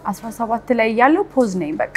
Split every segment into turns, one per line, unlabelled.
17 ላይ ያለው ፖዝ ነኝ በቃ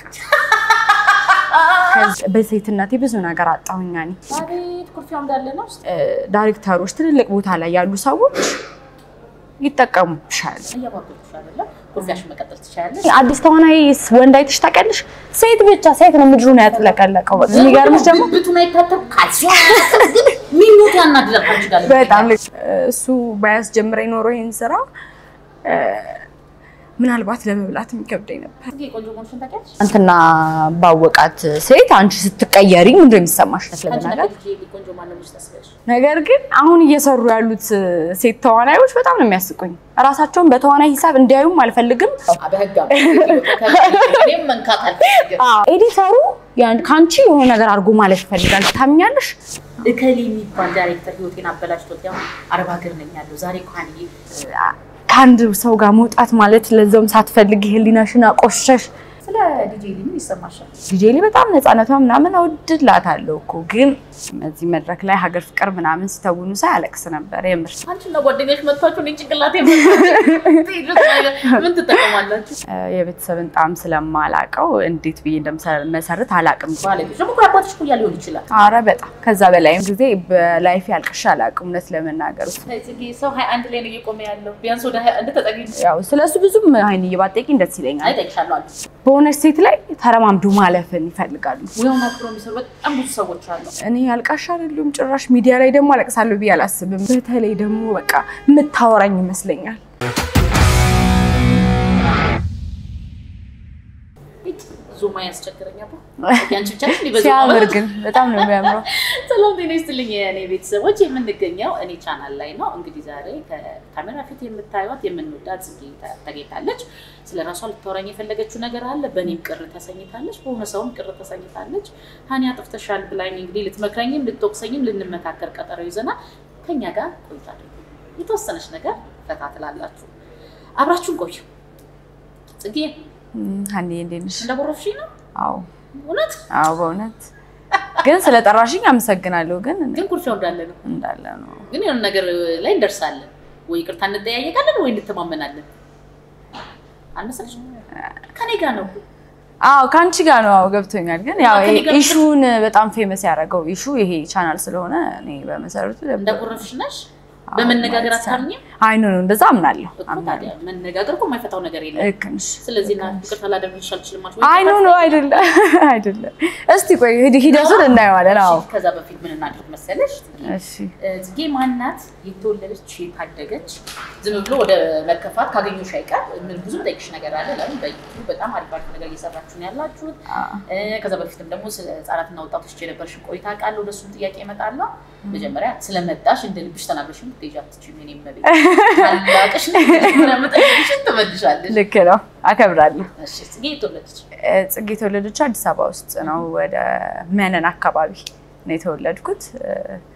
ከዚ- በሴትነቴ ብዙ ነገር አጣሁኛ እኔ።
አቤት ኩርፊያው እንዳለ ነው።
እ፣ ዳይሬክተሮች ትልልቅ ቦታ ላይ ያሉ ሰዎች ይጠቀሙብሻል።
እያባበሉሽ አይደለም። ኩርፊያሽን መቀጠል ትችላለሽ።
አዲስ ተዋናይ ወንድ አይተሽ ታውቂያለሽ? ሴት ብቻ ሴት ነው ምድሩን ያጥለቀለቀው። በቃ የሚገርምሽ ደግሞ
ብብቱን አይታተም ካልሲዮ ሚሞት ያናድዳል። ከአንቺ ጋር
በጣም ልክ እሱ ባያስጀምረኝ ኖሮ ይህን ስራ እ፣ ምናልባት ለመብላት የሚከብደኝ ነበር።
ጽጌ ቆንጆ መሆንሽን ታውቂያለሽ?
አንተና ባወቃት ሴት አንቺ ስትቀየሪ ምንድን ነው የሚሰማሽ?
አንቺ
ለመናገር
ነገር ልጄ ቆንጆ ማን ነው ብለሽ ታስቢያለሽ?
ነገር ግን አሁን እየሰሩ ያሉት ሴት ተዋናዮች በጣም ነው የሚያስቁኝ። እራሳቸውን በተዋናይ ሂሳብ እንዲያዩም አልፈልግም።
በህግ እኔም መንካት አልፈልግም።
ኤዲተሩ ያን ከአንቺ የሆነ ነገር አድርጎ ማለት ይፈልጋል። ታምኛለሽ?
እከሌ የሚባል ዳይሬክተር ህይወቴን አበላሽቶት ያው አረብ ሀገር ነኝ ያለው ዛሬ እንኳን
ከአንድ ሰው ጋር መውጣት ማለት ለዛውም ሳትፈልጊ ህሊናሽን አቆሸሽ።
ስለ ዲጄ ሊ ምን ይሰማሻል?
ዲጄሊ በጣም ነፃነቷ ምናምን እወድላታለሁ እኮ ግን እዚህ መድረክ ላይ ሀገር ፍቅር ምናምን ሲተውኑ ሳይ አለቅስ ነበር የምር።
አንቺና ጓደኞች መጥቷችሁ እኔን ጭንቅላቴ ምን ትጠቀማላችሁ?
እ፣ የቤተሰብን ጣም ስለማላቀው እንዴት ብዬ እንደመሰረት አላቅም።
ባለቤቶች ደግሞ እኮ አባትሽ እኮ ሊሆን ይችላል።
አረ በጣም ከዛ በላይም ጊዜ በላይፍ ያልቅሻ አላቅም እውነት ለመናገር
ጽጌ ሰው ሀያ አንድ ላይ ነው እየቆመ ያለው ቢያንስ ወደ ሀያ አንድ ተጠጊ
ያው ስለሱ ብዙም አይን እየባጠቂኝ ደስ ይለኛል።
አይጠቅሻለሁ አሉ
በሆነች ሴት ላይ ተረማምዶ ማለፍን ይፈልጋሉ።
ሙያውን አክብሮ የሚሰሩ በጣም ብዙ ሰዎች አሉ።
እኔ አልቃሻ አይደሉም ጭራሽ ሚዲያ ላይ ደግሞ አለቅሳለሁ ብዬ አላስብም። በተለይ ደግሞ በቃ የምታወራኝ ይመስለኛል።
ዙማ ያስቸግረኛል። ያንቺ ብቻ ነሽ እንዲህ በዙማ
ሲያምር
ማለት?
ግን በጣም ነው የሚያምረው።
ሰላም ጤና ይስጥልኝ የእኔ ቤተሰቦች፣ የምንገኘው እኔ ቻናል ላይ ነው። እንግዲህ ዛሬ ከካሜራ ፊት የምታዩት የምንወዳት ጽጌ ተገኝታለች። ስለ ራሷ ልታወራኝ የፈለገችው ነገር አለ። በእኔም ቅር ተሰኝታለች፣ በሆነ ሰውም ቅር ተሰኝታለች። ሀኒ አጥፍተሻል ብላኝ እንግዲህ ልትመክረኝም ልትወቅሰኝም ልንመካከር ቀጠሮ ይዘናል። ከኛ ጋር ቆይታ አድርጉ። የተወሰነች ነገር ፈታ ትላላችሁ። አብራችሁን ቆዩ። ጽጌ
እም፣ ሀኒዬ እንዴት ነሽ?
እንደቦረፍሽኝ ነው
አዎ
እውነት፣
አዎ፣ በእውነት ግን ስለጠራሽኝ አመሰግናለሁ። ግን እኔ
ግን ኩርፊያው እንዳለ ነው።
እንዳለ ነው
ግን የሆነ ነገር ላይ እንደርሳለን ወይ ይቅርታ እንጠያየቃለን ወይ እንተማመናለን። አልመሰለሽም? ከኔ ጋር ነው
አዎ ከአንቺ ጋር ነው። አዎ ገብቶኛል። ግን ያው
ከእኔ ጋር
ኢሹን በጣም ፌመስ ያደረገው ኢሹ ይሄ ቻናል ስለሆነ እኔ በመሰረቱ
እንደጎረፍሽ ነሽ። በመነጋገር አታምኝም
አይ ኖ ነው እንደዛ አምናለሁ
እኮ
አምናለሁ።
ታዲያ መነጋገር እኮ የማይፈታው ነገር የለም።
ልክ ነሽ።
ስለዚህ ና ይቅርታ ላደርግልሽ አልችልም አልሽ ወይ?
አይ ኖ ኖ አይደለም አይደለም። እስቲ ቆይ ሂድ- ሂደቱን እናየዋለን። አዎ
እሺ፣ ከዛ በፊት ምን እናድርግ መሰለሽ?
እሺ
ጽጌ ማናት? የተወለደች የታደገች ዝም ብሎ ወደ መከፋት ካገኘሁሽ አይቀር ምን ብዙ ጠይቅሽ ነገር አለ። ለምን በዩቱብ በጣም አሪፍ አሪፍ ነገር እየሰራችሁ ነው ያላችሁት። እ፣ ከዛ በፊትም ደግሞ ስለ ህጻናትና ወጣቶች የነበርሽን ቆይታ ቃለሁ። ወደሱም ጥያቄ እመጣለሁ። መጀመሪያ ስለመጣሽ እንደ ልብሽ ተናግረሽ ምትሄጂ አትችይም። የእኔ እመቤት ታላቅሽ ነኝ። መጀመሪያ መጠየቅሽን ትመልሻለሽ።
ልክ ነው። አከብራለሁ።
እሺ ጽጌ የተወለደች
እ፣ ጽጌ የተወለደችው አዲስ አበባ ውስጥ ነው። ወደ መነን አካባቢ ነው የተወለድኩት። እ፣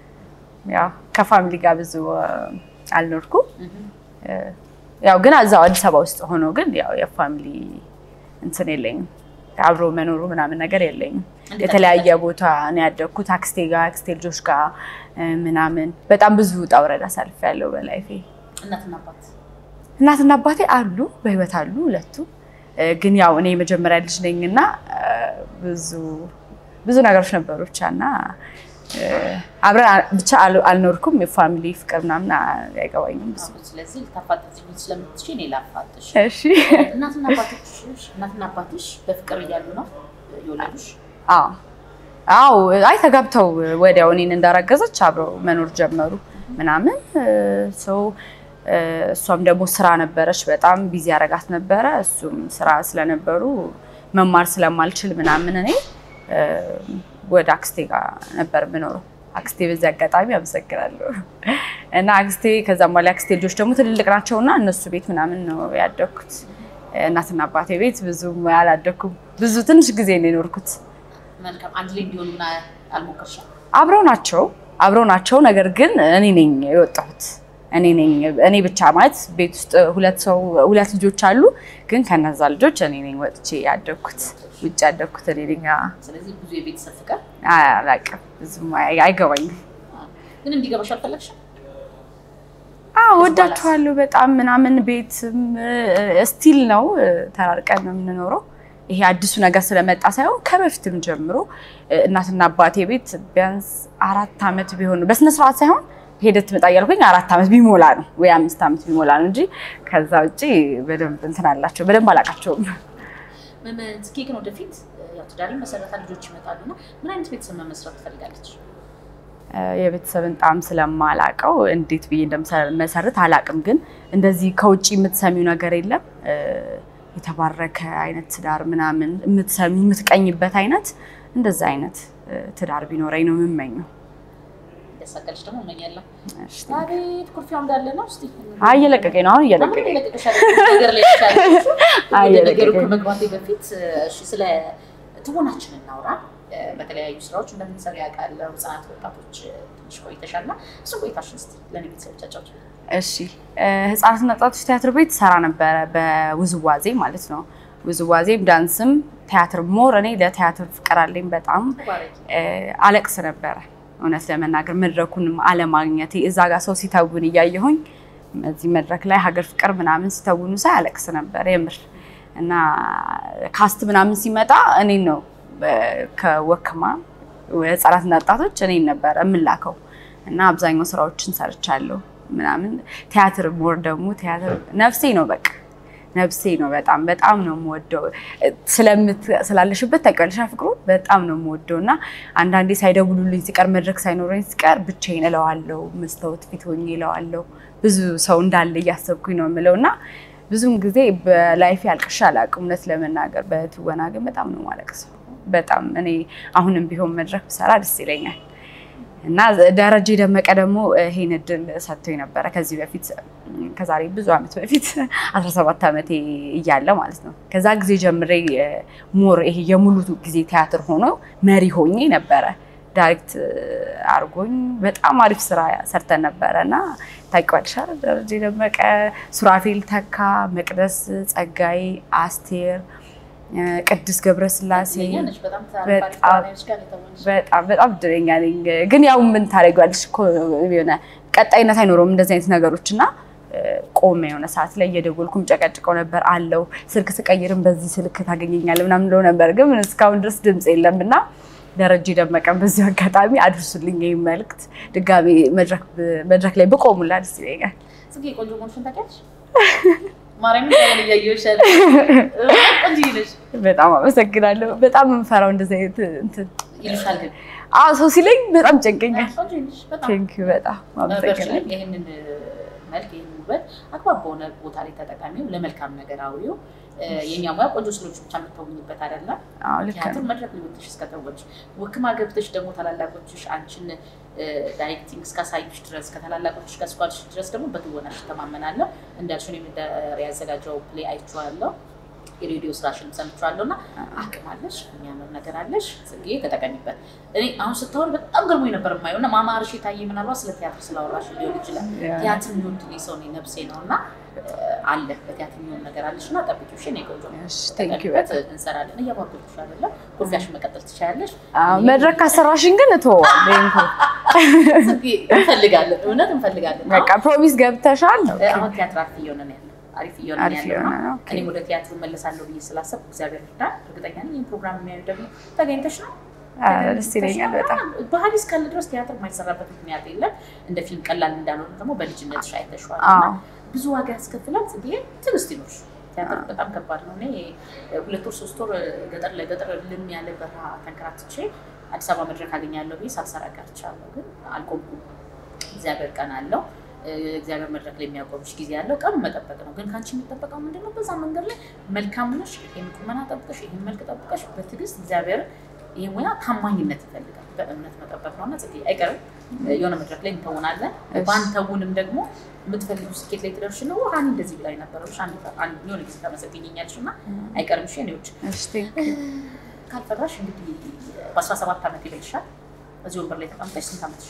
ያው ከፋሚሊ ጋር ብዙ እ፣ አልኖርኩም። እ፣ ያው ግን እዛው አዲስ አበባ ውስጥ ሆኖ ግን ያው የፋሚሊ እንትን የለኝም አብሮ መኖሩ ምናምን ነገር የለኝም። የተለያየ ቦታ ነው ያደግኩት አክስቴ ጋር አክስቴ ልጆች ጋር እ፣ ምናምን በጣም ብዙ ውጣ ውረድ አሳልፌያለሁ በላይፌ።
እናትና አባት
እናትና አባቴ አሉ በህይወት አሉ ሁለቱ። እ፣ ግን ያው እኔ የመጀመሪያ ልጅ ነኝ እና እ፣ ብዙ ብዙ ነገሮች ነበሩ ብቻ እና እ፣ አብረን አ- ብቻ አል- አልኖርኩም። የፋሚሊ ፍቅር ምናምን አ- አይገባኝም ብዙ።
ስለዚህ ልታፋጥሽ ስለምትችይ እኔ ላፋጥሽ።
እሺ
እናትና አባትሽ እናትና አባትሽ በፍቅር እያሉ ነው የወለዱሽ?
አዎ አዎ አይ ተጋብተው ወዲያው እኔን እንዳረገዘች አብረው መኖር ጀመሩ ምናምን ሰው እሷም ደግሞ ስራ ነበረች በጣም ቢዚ ያረጋት ነበረ እሱም ስራ ስለነበሩ መማር ስለማልችል ምናምን እኔ እ፣ ወደ አክስቴ ጋር ነበር የምኖረው አክስቴ በዚህ አጋጣሚ አመሰግናለሁ እና አክስቴ ከዛም በኋላ አክስቴ ልጆች ደግሞ ትልልቅ ናቸው እና እነሱ ቤት ምናምን ነው ያደግኩት እናትና አባቴ ቤት ብዙም አላደኩም ብዙ ትንሽ ጊዜ ነው የኖርኩት
መልካም አንድ ላይ እንዲሆኑ ምን አልሞከርሽም?
አብረው ናቸው አብረው ናቸው። ነገር ግን እኔ ነኝ የወጣሁት እኔ ነኝ እኔ ብቻ ማለት ቤት ውስጥ ሁለት ሰው ሁለት ልጆች አሉ። ግን ከነዛ ልጆች እኔ ነኝ ወጥቼ ያደግኩት ውጭ ያደግኩት እኔ ነኝ። አ-
ስለዚህ ብዙ የቤተሰብ ፍቅር
አላውቅም ብዙም አይ- አይገባኝም።
ግን እንዲገባሽ አልፈለግሽም?
አዎ ወዳችኋለሁ በጣም ምናምን ቤትም ስቲል ነው ተራርቀን ነው የምንኖረው። ይሄ አዲሱ ነገር ስለመጣ ሳይሆን ከበፊትም ጀምሮ እናትና አባቴ ቤት ቢያንስ አራት ዓመት ቢሆን ነው በስነ ስርዓት ሳይሆን ሄደት ትመጣ እያልኩኝ አራት ዓመት ቢሞላ ነው ወይ አምስት ዓመት ቢሞላ ነው እንጂ ከዛ ውጭ በደንብ እንትን አላቸው በደንብ አላውቃቸውም።
ምን ጽጌ ግን ወደፊት ያው ትዳር መሰረታ ልጆች ይመጣሉ እና ምን አይነት ቤተሰብ መመስረት ትፈልጋለች?
የቤተሰብን ጣም ስለማላቀው እንዴት ብዬ እንደመሰረት አላቅም። ግን እንደዚህ ከውጭ የምትሰሚው ነገር የለም የተባረከ አይነት ትዳር ምናምን የምትሰሚው የምትቀኝበት አይነት እንደዛ አይነት ትዳር ቢኖረኝ ነው የምመኘው።
ያሳቀልሽ ደግሞ እመኛለሁ። አቤት ኩርፊያው እንዳለ ነው። እስቲ
አይ እየለቀቀኝ ነው አሁን እየለቀቀኝ
ነገር ላይ ይሻለሽ። ወደ ነገሩ ከመግባቴ በፊት እሺ፣ ስለ ትወናችን እናውራ። በተለያዩ ስራዎች እንደምንሰራ ያውቃለሁ። ህጻናት፣ ወጣቶች ትንሽ ቆይተሻል እና እሱን ቆይታሽን እስቲ ለእኔ ቤተሰቦቻቸው
እሺ ህጻናትና ወጣቶች ቲያትር ቤት ሰራ ነበረ፣ በውዝዋዜ ማለት ነው። ውዝዋዜም ዳንስም ቲያትር ሞር እኔ ለቲያትር ፍቅር አለኝ በጣም አለቅስ ነበረ እውነት ለመናገር መድረኩንም አለማግኘቴ እዛ ጋር ሰው ሲተውን እያየሁኝ እዚህ መድረክ ላይ ሀገር ፍቅር ምናምን ሲተውኑ ሳይ አለቅስ ነበር የምር እና ካስት ምናምን ሲመጣ እኔን ነው ከወክማ ህጻናትና ወጣቶች እኔን ነበረ የምላከው እና አብዛኛው ስራዎችን ሰርቻለሁ ምናምን ቲያትር ሞር ደግሞ ቲያትር ነፍሴ ነው በቃ ነፍሴ ነው። በጣም በጣም ነው የምወደው ስላለሽበት ታውቂያለሽ ፍቅሩ በጣም ነው የምወደው እና አንዳንዴ ሳይደውሉልኝ ሲቀር መድረክ ሳይኖረኝ ሲቀር ብቻዬን እለዋለሁ፣ መስታወት ፊት ሆኜ እለዋለሁ። ብዙ ሰው እንዳለ እያሰብኩኝ ነው የምለው እና ብዙም ጊዜ በላይፌ አልቅሼ አላውቅም እውነት ለመናገር በትወና ግን በጣም ነው የማለቅሰው። በጣም እኔ አሁንም ቢሆን መድረክ ብሰራ ደስ ይለኛል። እና ደረጀ ደመቀ ደግሞ ይሄን እድል ሰጥቶኝ ነበረ ከዚህ በፊት ከዛሬ ብዙ ዓመት በፊት 17 ዓመቴ እያለ ማለት ነው። ከዛ ጊዜ ጀምሬ ሞር ይሄ የሙሉ ጊዜ ቲያትር ሆኖ መሪ ሆኜ ነበረ ዳይሬክት አርጎኝ በጣም አሪፍ ስራ ሰርተን ነበረ እና ታውቂዋለሽ አይደል? ደረጀ ደመቀ፣ ሱራፌል ተካ፣ መቅደስ ጸጋዬ፣ አስቴር ቅድስት ገብረስላሴ በጣም በጣም እድለኛ ነኝ። ግን ያው ምን ታደርጊዋለሽ እኮ የሆነ ቀጣይነት አይኖረውም እንደዚህ አይነት ነገሮች እና ቆመ የሆነ ሰዓት ላይ እየደወልኩም ጨቀጭቀው ነበር አለው ስልክ ስቀይርም በዚህ ስልክ ታገኘኛለህ ምናምን ብለው ነበር፣ ግን እስካሁን ድረስ ድምፅ የለም እና ደረጀ ደመቀን በዚህ አጋጣሚ አድርሱልኝ ይህ መልዕክት ድጋሚ መድረክ ላይ ብቆሙላ ደስ ይለኛል።
ጽጌ ቆንጆ መሆንሽን ታውቂያለሽ? ማርያም እያየሁሽ ቆንጆ ነሽ።
በጣም አመሰግናለሁ። በጣም የምፈራው እንደዚህ አይነት እንትን
ይልሻል ግን
አዎ ሰው ሲለኝ በጣም ጨንቀኛል።
ቆንጆ ነሽ በጣም
ቴንኪው በጣም አመሰግናለሁ።
ይህንን መልክ ይህንን ውበት አግባብ በሆነ ቦታ ላይ ተጠቃሚው፣ ለመልካም ነገር አውሪው። የኛ ሙያ ቆንጆ ስሎች ብቻ የምትተውኝበት አይደለም።
አዎ ልክ
ቲያትር
ነው።
መድረክ ሊወጥሽ እስከተወች ወክማ ገብተሽ ደግሞ ታላላቆችሽ አንቺን ዳይሬክቲንግ እስካሳዩሽ ድረስ ከታላላቆችሽ ጋር እስኳልሽ ድረስ ደግሞ በትወናሽ ተማመናለሁ። እንዳልሽ እኔም ያዘጋጀው ፕሌይ አይቼዋለሁ። የሬዲዮ ስራሽን ሰምቼዋለሁ እና አቅም አለሽ፣ የሚያምር ነገር አለሽ። ጽጌ ተጠቀሚበት። እኔ አሁን ስታወሪ በጣም ገርሞኝ ነበር የማየው እና ማማርሽ የታየ ምናልባት ስለ ቲያትር ስላወራሽ ሊሆን ይችላል። ቲያትር የሚወድ እኔ ሰው ነኝ፣ ነፍሴ ነው እና አለ በቲያትር የሚሆን ነገር አለሽ እና ጠብቂው። እሺ እኔ ቆንጆ
እሺ ቴንኪው
ተጠቀሚበት።
በጣም
እንሰራለን። እያባበልኩሽ አይደለም። ኮፊያሽን መቀጠል ትችያለሽ።
አዎ መድረክ ካሰራሽኝ ግን እተወዋለሁ። ይሄን እኮ
ጽጌ እንፈልጋለን፣ እውነት እንፈልጋለን።
በቃ ፕሮሚስ ገብተሻል።
አሁን ቲያትር አሪፍ እየሆነ ነው ያለው። አሪፍ እየሆነ ነው
አሪፍ
ያለው
እየሆነ
እና
ነው። ኦኬ።
እኔም ወደ ቲያትሩ መለሳለሁ ብዬ ስላሰብኩ እግዚአብሔር ይርዳል። እርግጠኛ ነኝ ይህን ፕሮግራም የሚያዩ ደግሞ ተገኝተሽ ነው
ኧረ ደስ ይለኛል በጣም
ባህል እስካለ ድረስ ቲያትር የማይሰራበት ምክንያት የለም። እንደ ፊልም ቀላል እንዳልሆነ ደግሞ በልጅነትሽ አይተሽዋል እና
አዎ
ብዙ ዋጋ ያስከፍላል። ጽጌ ትዕግስት ይኖርሽ። ቲያትር በጣም ከባድ ነው። እኔ ሁለት ወር ሶስት ወር ገጠር ለገጠር ልም ያለ በረሃ ተንከራትቼ አዲስ አበባ መድረክ አገኛለሁ ብዬ ሳልሰራ ቀርቻለሁ። ግን አልቆምኩም። እግዚአብሔር ቀን አለው። እግዚአብሔር መድረክ ላይ የሚያቆምሽ ጊዜ ያለው ቀኑ መጠበቅ ነው። ግን ከአንቺ የሚጠበቀው ምንድን ነው? በዛ መንገድ ላይ መልካም ነሽ። ይህን ቁመና ጠብቀሽ፣ ይህን መልክ ጠብቀሽ በትዕግስት እግዚአብሔር ይህ ሙያ ታማኝነት ይፈልጋል። በእምነት መጠበቅ ነው እና ጽጌ አይቀርም የሆነ መድረክ ላይ እንተውናለን።
እሺ።
ባንተውንም ደግሞ የምትፈልጊው ስኬት ላይ ትደርሽ ነው። ሀኒ እንደዚህ ብላኝ ነበረች የሆነ ጊዜ ተመሰግኝኛለሽ እና አይቀርም ሽ ኔዎች
እሺ ቴንኪው
ካልፈራሽ እንግዲህ በአስራ ሰባት ዓመት ይበልሻል። እዚህ ወንበር ላይ ተቀምጠሽ ስንት ዓመትሽ?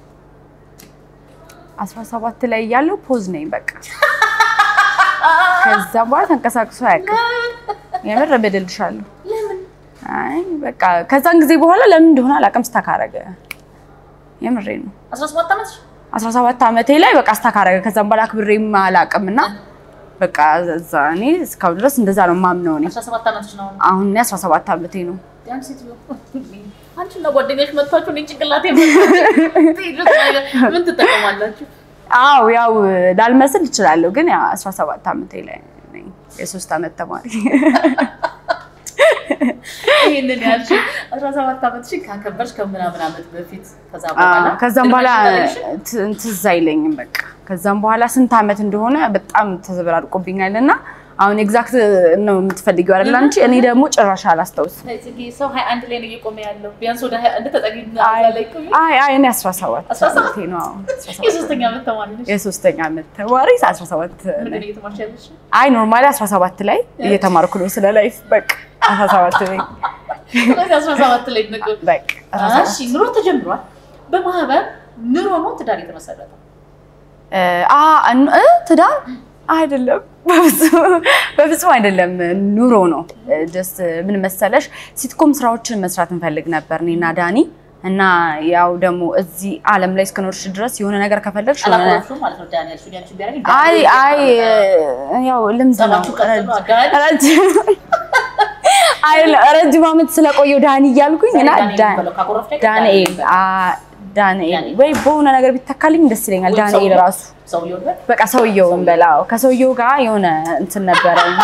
አስራ ሰባት ላይ እያለሁ ፖዝ ነኝ በቃ ከዛ በኋላ ተንቀሳቅሶ አያውቅም። የምር በደልሻለሁ።
ለምን
አይ በቃ ከዛን ጊዜ በኋላ ለምን እንደሆነ አላውቅም። ስታካረገ የምሬ ነው።
አስራ ሰባት ዓመትሽ?
17 ዓመቴ ላይ በቃ አስታካረገ። ከዛም በኋላ አክብሬም አላውቅም እና በቃ እዛ እኔ እስካሁን ድረስ እንደዛ ነው የማምነው። እኔ
17 ዓመትሽ ነው።
አሁን እኔ 17 ዓመቴ ነው።
ያን ሴትዮ አንቺና ጓደኛሽ መጥቷችሁ እኔን ጭንቅላቴ ምን ትጠቀማላችሁ?
አዎ ያው ላልመስል እችላለሁ፣ ግን ያው 17 ዓመቴ ላይ ነኝ። የሶስት ዓመት ተማሪ
ይሄንን ያልሽ 17 ዓመትሽን ካከበርሽ ከምናምን ዓመት በፊት ከዛ በኋላ
አዎ፣ ከዛም በኋላ
ልማድሽ
ት- ትዝ አይለኝም በቃ ከዛም በኋላ ስንት ዓመት እንደሆነ በጣም ተዘበራርቆብኛል እና አሁን ኤግዛክት ነው የምትፈልጊው አይደል አንቺ? እኔ ደግሞ ጭራሽ አላስታውስም።
ጽጌ ሰው 21 ላይ ነው እየቆመ ያለው። ቢያንስ ወደ 21 ተጠጊና
አይ
ላይ ቆይ
አይ አይ እኔ 17
17
ዓመቴ ነው። አዎ፣ 17
የሶስተኛ ዓመት ተማሪ ነሽ።
የሶስተኛ ዓመት ተማሪ 17
ምንድን
ነኝ።
ነው እየተማርሽ ያለሽ?
አይ ኖርማሊ 17 ላይ እየተማርኩ ነው ስለ ላይፍ በቃ 17 ላይ
ስለዚህ 17 ላይ ነው።
በቃ 17
እሺ ኑሮ ተጀምሯል። በማህበር ኑሮ ነው ትዳር የተመሰረተው።
አ እን- እ ትዳር አይደለም፣ በፍጹም በፍጹም አይደለም። ኑሮ ነው። ደስ ምን መሰለሽ ሲትኮም ስራዎችን መስራት እንፈልግ ነበር እኔና ዳኒ እና ያው ደግሞ እዚህ ዓለም ላይ እስከኖርሽ ድረስ የሆነ ነገር ከፈለግሽ የሆነ
አላኮረፍሽም ማለት ነው። ዳንኤል ሱዲ አንቺ ቢያደርግ
አይ አይ ያው ልምድ ነው።
ሰባችሁ ቀጥሎ አጋድ
ረጅም አይ ረጅም ዓመት ስለቆየው ዳኒ እያልኩኝ እና ዳ- ዳንኤል አ- ዳንኤል ወይ በሆነ ነገር ቢተካልኝ ደስ ይለኛል። ዳንኤል ራሱ
ሰው ሊሆን
በቃ ሰውየውን በላው ከሰውየው ጋር የሆነ እንትን ነበረ እና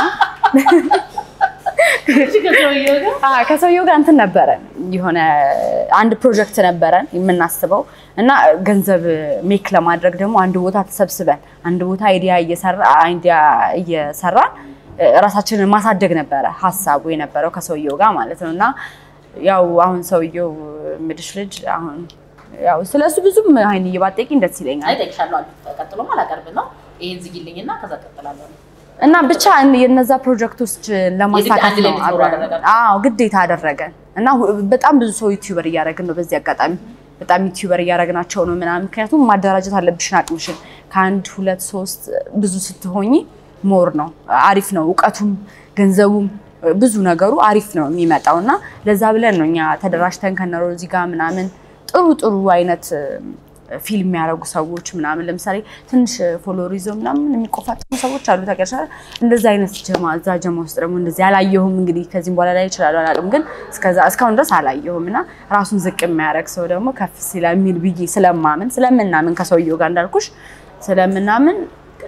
ከሰውየው ጋር
አ ከሰውየው ጋር እንትን ነበረ የሆነ አንድ ፕሮጀክት ነበረን የምናስበው እና ገንዘብ ሜክ ለማድረግ ደግሞ አንድ ቦታ ተሰብስበን አንድ ቦታ አይዲያ እየሰራ አይዲያ እየሰራን ራሳችንን ማሳደግ ነበረ ሀሳቡ የነበረው ከሰውየው ጋር ማለት ነው እና ያው አሁን ሰውየው ምድሽ ልጅ አሁን ያው ስለሱ ብዙም አይን እየባጠቂኝ ደስ ይለኛል
አይጠቅሻለሁ አሉ። ቀጥሎም አላቀርብ ነው። ይሄን ዝጊልኝና ከዛ ቀጥላለሁ።
እና ብቻ የነዛ ፕሮጀክቶች ለማሳካት
አንድ ላይ
ነው
እንድትኖሩ
አብረን
አደረጋችሁ?
አዎ ግዴታ አደረገን እና ሁ- በጣም ብዙ ሰው ዩቲዩበር እያደረግን ነው በዚህ አጋጣሚ በጣም ዩቲዩበር እያደረግናቸው ነው ምናምን ምክንያቱም ማደራጀት አለብሽን አቅምሽን ከአንድ ሁለት ሶስት ብዙ ስትሆኝ ሞር ነው አሪፍ ነው እውቀቱም ገንዘቡም ብዙ ነገሩ አሪፍ ነው የሚመጣው እና ለዛ ብለን ነው እኛ ተደራጅተን ከነሮዚ ጋር ምናምን ጥሩ ጥሩ አይነት ፊልም የሚያደርጉ ሰዎች ምናምን ለምሳሌ ትንሽ ፎሎወር ይዘው ምናምን የሚቆፋጠሙ ሰዎች አሉ። ታውቂያለሽ አይደል? እንደዚህ አይነት ጀማ እዛ ጀማ ውስጥ ደግሞ እንደዚህ አላየሁም። እንግዲህ ከዚህም በኋላ ላይ ይችላሉ አላውቅም፣ ግን እስከዛ እስካሁን ድረስ አላየሁም። እና ራሱን ዝቅ የሚያደርግ ሰው ደግሞ ከፍ ስለሚል ብዬ ስለማምን ስለምናምን ከሰውየው ጋር እንዳልኩሽ ስለምናምን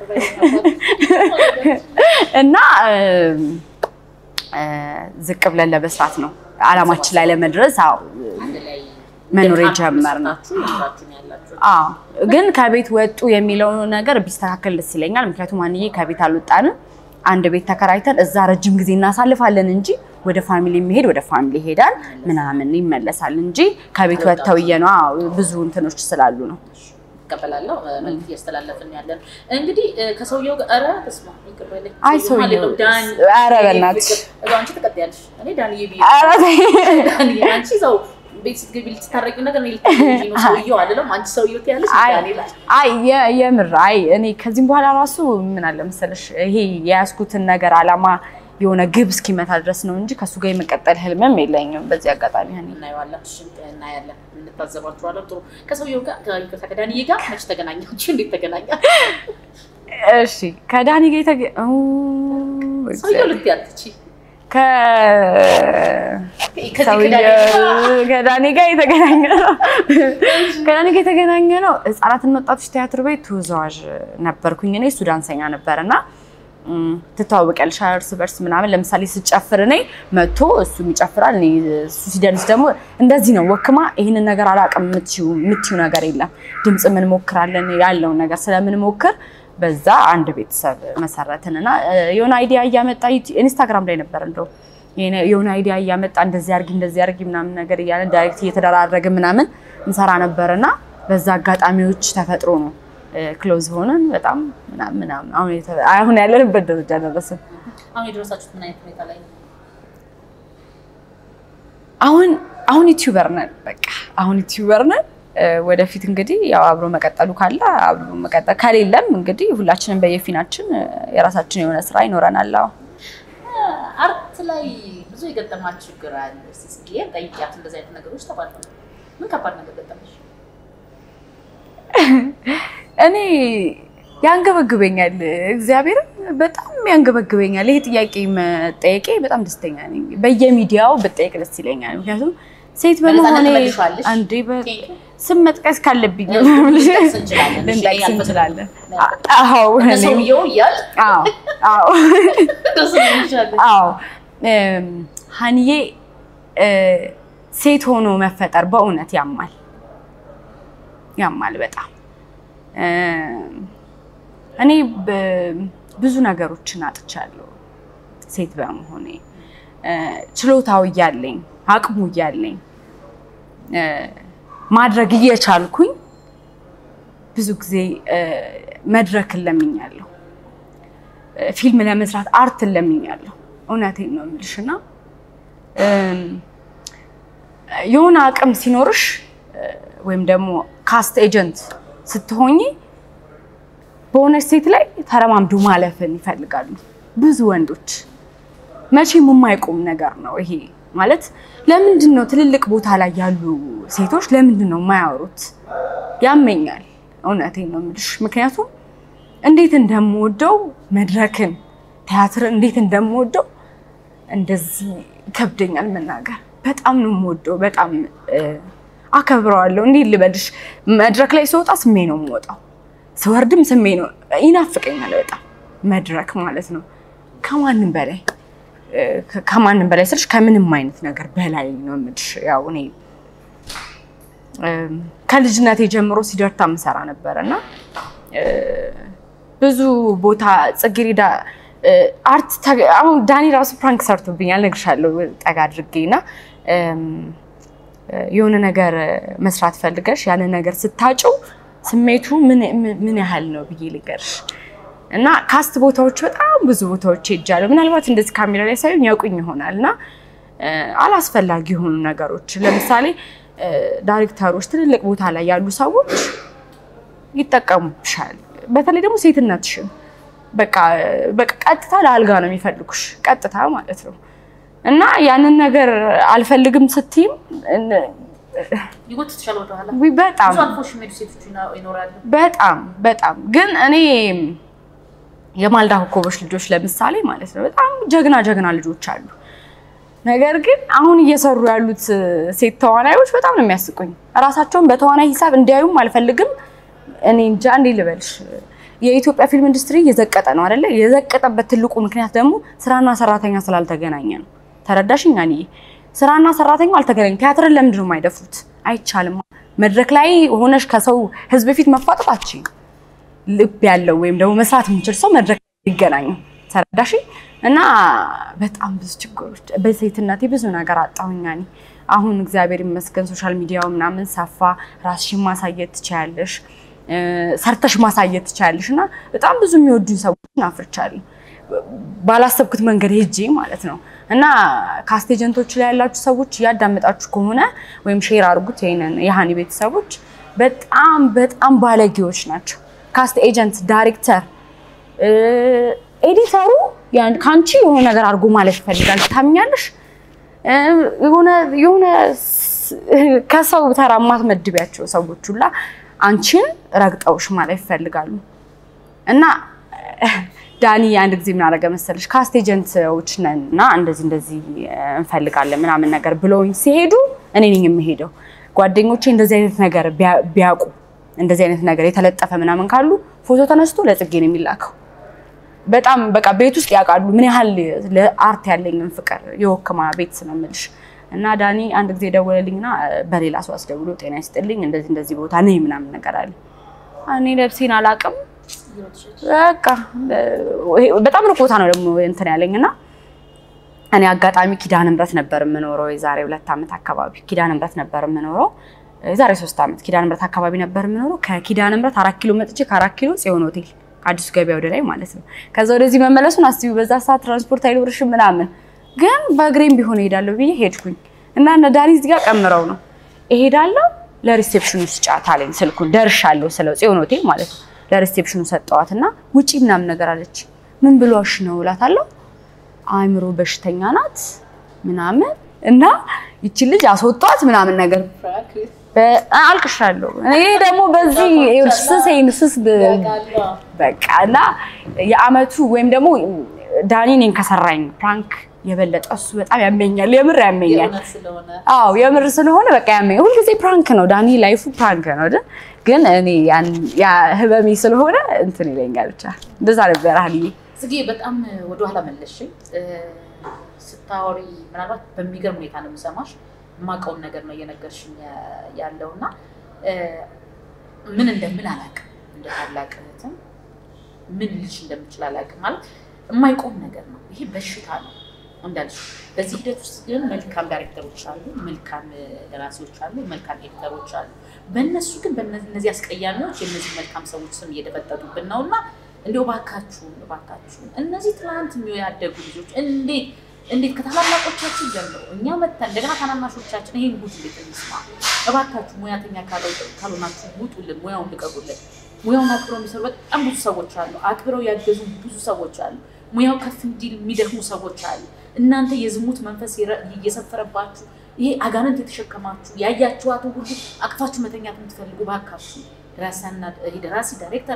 እና እም፣ እ፣ ዝቅ ብለን ለመስራት ነው አላማችን ላይ ለመድረስ አዎ
አንድ ላይ
መኖር
ግን
የጀመርነው።
አብራችሁ እየኖራችሁ ነው ያላችሁ።
አዎ ግን ከቤት ወጡ የሚለው ነገር ቢስተካከል ደስ ይለኛል። ምክንያቱም አንዬ ከቤት አልወጣንም። አንድ ቤት ተከራይተን እዛ ረጅም ጊዜ እናሳልፋለን እንጂ ወደ ፋሚሊ የሚሄድ ወደ ፋሚሊ ይሄዳል ምናምን ይመለሳል እንጂ ከቤት ወጥተው እየነው አዎ ብዙ እንትኖች ስላሉ ነው።
እቀበላለሁ መልዕክት እያስተላለፍን ያለን እንግዲህ እ፣ ከሰውየው ጋር ኧረ በስመ አብ ይቅር በለኝ።
አይ
ሰውየው
ሰውየው-
ማለት ነው ዳን
ኧረ በእናትሽ።
ፍቅር። እዛው አንቺ ትቀጥያለሽ። እኔ ዳንዬ ብዬ
ኧረ ተይ።
ዳንዬ አንቺ እዛው ቤት ስትገቢ ልትታረቂው ነገር እኔ ልታረቂ ነው ሰውየው አይደለም አንቺ ሰውየው ትያለሽ
አይ
ዳንኤል አለ።
አይ የ- የምር አይ እኔ ከዚህም በኋላ ራሱ ምን አለ መሰለሽ ይሄ የያዝኩትን ነገር አላማ የሆነ ግብ እስኪመታ ድረስ ነው እንጂ ከእሱ ጋር የመቀጠል ህልምም የለኝም። በዚህ አጋጣሚ እኔ
እናየዋለን እሺ፣ እናያለን እንታዘባችኋለን። ጥሩ ከሰውየው ጋር ከይቅርታ ከዳንዬ ጋር መች ተገናኛችሁ? እንዴት ተገናኛ?
እሺ ከዳኒ ጋር የተገ ኦ፣
ሰውየው ልትያትቺ
ከ ሰውየው ከዳኒ ጋር የተገናኘ ነው። ከዳኒ ጋር የተገናኘ ነው። ህጻናትና ወጣቶች ቲያትር ቤት ተወዛዋዥ ነበርኩኝ እኔ። እሱ ዳንሰኛ ነበር እና እም፣ ትተዋወቂያለሽ እርስ በርስ ምናምን። ለምሳሌ ስጨፍር እኔ መቶ እሱም ይጨፍራል፣ እኔ እሱ ሲደንስ ደግሞ እንደዚህ ነው። ወክማ ይህንን ነገር አላውቅም የምትይው የምትይው ነገር የለም። ድምፅ ምን ሞክራለን ያለውን ነገር ስለምንሞክር በዛ አንድ ቤተሰብ መሰረትን እና እ፣ የሆነ አይዲያ እያመጣ ዩቲ- ኢንስታግራም ላይ ነበር እንደው የሆነ- የሆነ አይዲያ እያመጣ እንደዚህ አርጊ እንደዚህ አርጊ ምናምን ነገር እያለ ዳይሬክት እየተደራረገ ምናምን እንሰራ ነበር እና በዛ አጋጣሚዎች ተፈጥሮ ነው ክሎዝ ሆነን በጣም ምናምን ምናምን አሁን የተ- አሁን ያለንበት ደረጃ ደረስን።
አሁን የደረሳችሁት ምን አይነት ሁኔታ ላይ ነው?
አሁን አሁን ዩቲዩበር ነን። በቃ አሁን ዩቲዩበር ነን። እ፣ ወደፊት እንግዲህ ያው አብሮ መቀጠሉ ካለ አብሮ መቀጠል ከሌለም እንግዲህ ሁላችንም በየፊናችን እ፣ የራሳችን የሆነ ስራ ይኖረናል። አዎ
አርት ላይ ብዙ የገጠማት ችግር አለ። እስኪ ጽጌ ጠይቂያት። እንደዚህ አይነት ነገሮች ተባለ ምን ከባድ ነገር ገጠመሽ?
እኔ ያንገበግበኛል፣ እግዚአብሔርም በጣም ያንገበግበኛል። ይሄ ጥያቄ መጠየቄ በጣም ደስተኛ ነኝ። በየሚዲያው ብጠየቅ ደስ ይለኛል። ምክንያቱም ሴት
በነፃነት
በመሆኔ
ትመልሺዋለሽ?
አንዴ በ-
ቴንክ ዩ።
ስም መጥቀስ ካለብኝ
ልንጠቅስ እንችላለን። እሺ፣
ልንጠቅስ
ያልፈለግነው
እንችላለን።
ነገር።
አዎ
እነ
እኔ-
ሰውየው እያል
አዎ አዎ
ደስ ይልሻል።
አዎ እም፣ ሀንዬ እ፣ ሴት ሆኖ መፈጠር በእውነት ያማል ያማል በጣም እም፣ እኔ በ- ብዙ ነገሮችን አጥቻለሁ ሴት በመሆኔ እ፣ ችሎታው እያለኝ አቅሙ እያለኝ እ፣ ማድረግ እየቻልኩኝ ብዙ ጊዜ እ፣ መድረክን ለምኛለሁ እ፣ ፊልም ለመስራት አርትን ለምኛለሁ። እውነቴን ነው የምልሽ እና እም፣ የሆነ አቅም ሲኖርሽ እ፣ ወይም ደግሞ ካስት ኤጀንት ስትሆኚ በሆነች ሴት ላይ ተረማምዶ ማለፍን ይፈልጋሉ ብዙ ወንዶች። መቼም የማይቆም ነገር ነው ይሄ ማለት። ለምንድን ነው ትልልቅ ቦታ ላይ ያሉ ሴቶች ለምንድን ነው የማያወሩት? ያመኛል። እውነቴን ነው የምልሽ ምክንያቱም እንዴት እንደምወደው መድረክን ቲያትርን እንዴት እንደምወደው እንደዚህ ይከብደኛል መናገር። በጣም ነው የምወደው፣ በጣም እ፣ አከብረዋለሁ። እንዴት ልበልሽ፣ መድረክ ላይ ስወጣ ስሜ ነው የምወጣው፣ ስወርድም ስሜ ነው። ይናፍቀኛል በጣም መድረክ ማለት ነው። ከማንም በላይ እ፣ ከ- ከማንም በላይ ስልሽ ከምንም አይነት ነገር በላይ ነው የምልሽ። ያው እኔ እም፣ ከልጅነቴ ጀምሮ ሲደርታ ምሰራ ነበረ እና እ፣ ብዙ ቦታ ጽጌሬዳ እ፣ አርት ተ- አሁን ዳኒ ራሱ ፕራንክ ሰርቶብኛል እነግርሻለሁ ጠጋ አድርጌ እና እም፣ እ፣ የሆነ ነገር መስራት ፈልገሽ ያንን ነገር ስታጭው ስሜቱ ምን ምን- ምን ያህል ነው ብዬ ልንገርሽ እና ካስት ቦታዎች በጣም ብዙ ቦታዎች ሄጃለሁ። ምናልባት እንደዚህ ካሜራ ላይ ሳይሆን ያውቁኝ ይሆናል እና እ፣ አላስፈላጊ የሆኑ ነገሮች ለምሳሌ እ፣ ዳይሬክተሮች፣ ትልልቅ ቦታ ላይ ያሉ ሰዎች ይጠቀሙብሻል። በተለይ ደግሞ ሴትነትሽን በቃ በቃ ቀጥታ ለአልጋ ነው የሚፈልጉሽ፣ ቀጥታ ማለት ነው እና ያንን ነገር አልፈልግም ስትይም እን-
ይጎትትሻል ወደኋላ።
ውይ በጣም
ብዙ አልፎሽ የሚሄዱ ሴቶች ይኖ- ይኖራሉ።
በጣም በጣም ግን እኔ የማልዳ ኮከቦች ልጆች ለምሳሌ ማለት ነው በጣም ጀግና ጀግና ልጆች አሉ። ነገር ግን አሁን እየሰሩ ያሉት ሴት ተዋናዮች በጣም ነው የሚያስቁኝ። እራሳቸውን በተዋናይ ሂሳብ እንዲያዩም አልፈልግም። እኔ እንጃ እንዴ ልበልሽ፣ የኢትዮጵያ ፊልም ኢንዱስትሪ እየዘቀጠ ነው አይደለ? የዘቀጠበት ትልቁ ምክንያት ደግሞ ስራና ሰራተኛ ስላልተገናኘ ነው። ተረዳሽኝ? እኔ ስራና ሰራተኛው አልተገናኘም። ቲያትርን ለምንድን ነው የማይደፍሩት? አይቻልም። መድረክ ላይ ሆነሽ ከሰው ህዝብ ፊት መፋጠጥ አትችይም። ልብ ያለው ወይም ደግሞ መስራት የሚችል ሰው መድረክ ይገናኙ። ተረዳሽ? እና በጣም ብዙ ችግሮች በሴትነቴ ብዙ ነገር አጣሁኛ። እኔ አሁን እግዚአብሔር ይመስገን ሶሻል ሚዲያው ምናምን ሰፋ፣ ራስሽን ማሳየት ትችያለሽ፣ እ፣ ሰርተሽ ማሳየት ትችያለሽ። እና በጣም ብዙ የሚወዱኝ ሰዎችን አፍርቻለሁ ባላሰብኩት መንገድ ሄጄ ማለት ነው። እና ካስት ኤጀንቶች ላይ ያላችሁ ሰዎች እያዳመጣችሁ ከሆነ ወይም ሼር አድርጉት ይሄንን የሀኒ ቤተሰቦች በጣም በጣም ባለጌዎች ናቸው። ካስት ኤጀንት፣ ዳይሬክተር፣ ኤዲተሩ ያን ከአንቺ የሆነ ነገር አድርጎ ማለት ይፈልጋል። ታምኛለሽ? እ፣ የሆነ የሆነ ስ- ከሰው ተራ የማትመድቢያቸው ሰዎች ሁላ አንቺን ረግጠውሽ ማለት ይፈልጋሉ። እና ዳኒ አንድ ጊዜ ምን አደረገ መሰለሽ ካስት ኤጀንቶች ነን እና እንደዚህ እንደዚህ እንፈልጋለን ምናምን ነገር ብለውኝ ሲሄዱ እኔ ነኝ የምሄደው። ጓደኞቼ እንደዚህ አይነት ነገር ቢያ- ቢያውቁ እንደዚህ አይነት ነገር የተለጠፈ ምናምን ካሉ ፎቶ ተነስቶ ለጽጌ ነው የሚላከው። በጣም በቃ ቤት ውስጥ ያውቃሉ ምን ያህል ለአርት ያለኝን ፍቅር የወክማ ቤት ነው የምልሽ። እና ዳኒ አንድ ጊዜ ደወለልኝና በሌላ ሰው አስደውሎ ጤና ይስጥልኝ እንደዚህ እንደዚህ ቦታ ነኝ ምናምን ነገር አለ። እኔ ለብሴን አላውቅም በቃ በጣም ሩቅ ቦታ ነው ደግሞ እንትን ያለኝ እና እኔ አጋጣሚ ኪዳነ ምሕረት ነበር የምኖረው የዛሬ ሁለት ዓመት አካባቢ ኪዳነ ምሕረት ነበር የምኖረው የዛሬ ሶስት ዓመት ኪዳነ ምሕረት አካባቢ ነበር የምኖረው ከኪዳነ ምሕረት አራት ኪሎ መጥቼ ከአራት ኪሎ ጽዮን ሆቴል ከአዲሱ ገበያ ወደ ላይ ማለት ነው ከዛ ወደዚህ መመለሱን አስቢው በዛ ሰዓት ትራንስፖርት አይኖርሽም ምናምን ግን በእግሬም ቢሆን እሄዳለሁ ብዬ ሄድኩኝ እና እነ ዳኒ እዚህ ጋር ቀምረው ነው እሄዳለሁ ለሪሴፕሽኑ ስጫት አለኝ ስልኩን ደርሻለሁ ስለው ጽዮን ሆቴል ማለት ነው ለሪሴፕሽኑ ሰጠዋት እና ውጪ ምናምን ነገር አለች ምን ብሏሽ ነው እላታለሁ አእምሮ በሽተኛ ናት ምናምን እና ይቺ ልጅ አስወጧት ምናምን ነገር አልቅሻለሁ። እኔ ደግሞ በዚህ ስሴን ስስ በቃ እና የአመቱ ወይም ደግሞ ዳኒ እኔን ከሰራኝ ፕራንክ የበለጠ እሱ በጣም ያመኛል። የምር ያመኛል። አዎ የምር ስለሆነ በቃ ያመኛል። ሁልጊዜ ፕራንክ ነው ዳኒ፣ ላይፉ ፕራንክ ነው አይደል? ግን እኔ ያ ህበሜ ስለሆነ እንትን ይለኛል። ብቻ እንደዛ ነበር ሀልዬ።
ጽጌ በጣም ወደኋላ መለስሽኝ። ስታወሪ ምናልባት በሚገርም ሁኔታ ነው የምሰማሽ። የማውቀውን ነገር ነው እየነገርሽኝ ያለው እና ምን እንደምን አላውቅም። እንደ ታላቅ እህትም ምን ልልሽ እንደምችል አላውቅም። ማለት የማይቆም ነገር ነው ይሄ፣ በሽታ ነው እንዳልሽ። በዚህ ሂደት ውስጥ ግን መልካም ዳይሬክተሮች አሉ፣ መልካም ደራሲዎች አሉ፣ መልካም ኤዲተሮች አሉ። በእነሱ ግን በእነዚህ አስቀያሚዎች የእነዚህ መልካም ሰዎች ስም እየደፈጠጡብን ነው እና እንዲሁ እባካችሁን እባካችሁን እነዚህ ትናንት ያደጉ ልጆች እንዴት እንዴት ከታላላቆቻችን ጀምሮ እኛ መተን እንደገና ታናናሾቻችን ይሄን ጉድ እንዴት እንስማ? እባካችሁ ሙያተኛ ካልሆናችሁ ውጡልን፣ ሙያውን ልቀቁልን። ሙያውን አክብረው የሚሰሩ በጣም ብዙ ሰዎች አሉ። አክብረው ያገዙ ብዙ ሰዎች አሉ። ሙያው ከፍ እንዲል የሚደክሙ ሰዎች አሉ። እናንተ የዝሙት መንፈስ እየሰፈረባችሁ ይሄ አጋንንት የተሸከማችሁ ያያችኋትን ሁሉ አቅፋችሁ መተኛት የምትፈልጉ እባካችሁ ደራሲ፣ ዳይሬክተር፣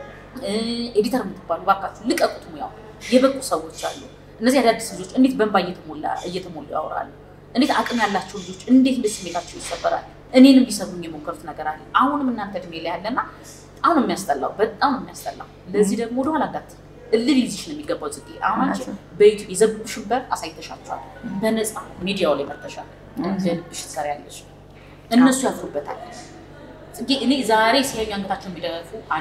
ኤዲተር የምትባሉ እባካችሁ ልቀቁት። ሙያው የበቁ ሰዎች አሉ። እነዚህ አዳዲስ ልጆች እንዴት በእንባ እየተሞሉ ያወራሉ? እንዴት አቅም ያላቸው ልጆች እንዴት እንደ ስሜታቸው ይሰበራል? እኔንም ሊሰብሩኝ የሞከሩት ነገር አለ። አሁንም እናንተ እድሜ ላይ ያለና አሁን የሚያስጠላው በጣም የሚያስጠላው። ለዚህ ደግሞ ወደኋላ እንዳት እልል ይዝሽ ነው የሚገባው። ጽጌ አሁን አንቺ በዩቱብ የዘብብሽን በር አሳይተሻቸዋል። በነፃ ሚዲያው ላይ መርተሻል። እንደ ልብሽ ትሰሪያለሽ። እነሱ ያፍሩበታል። ጽጌ እኔ ዛሬ ሲያዩ አንገታቸውን ቢደፉ አሉ።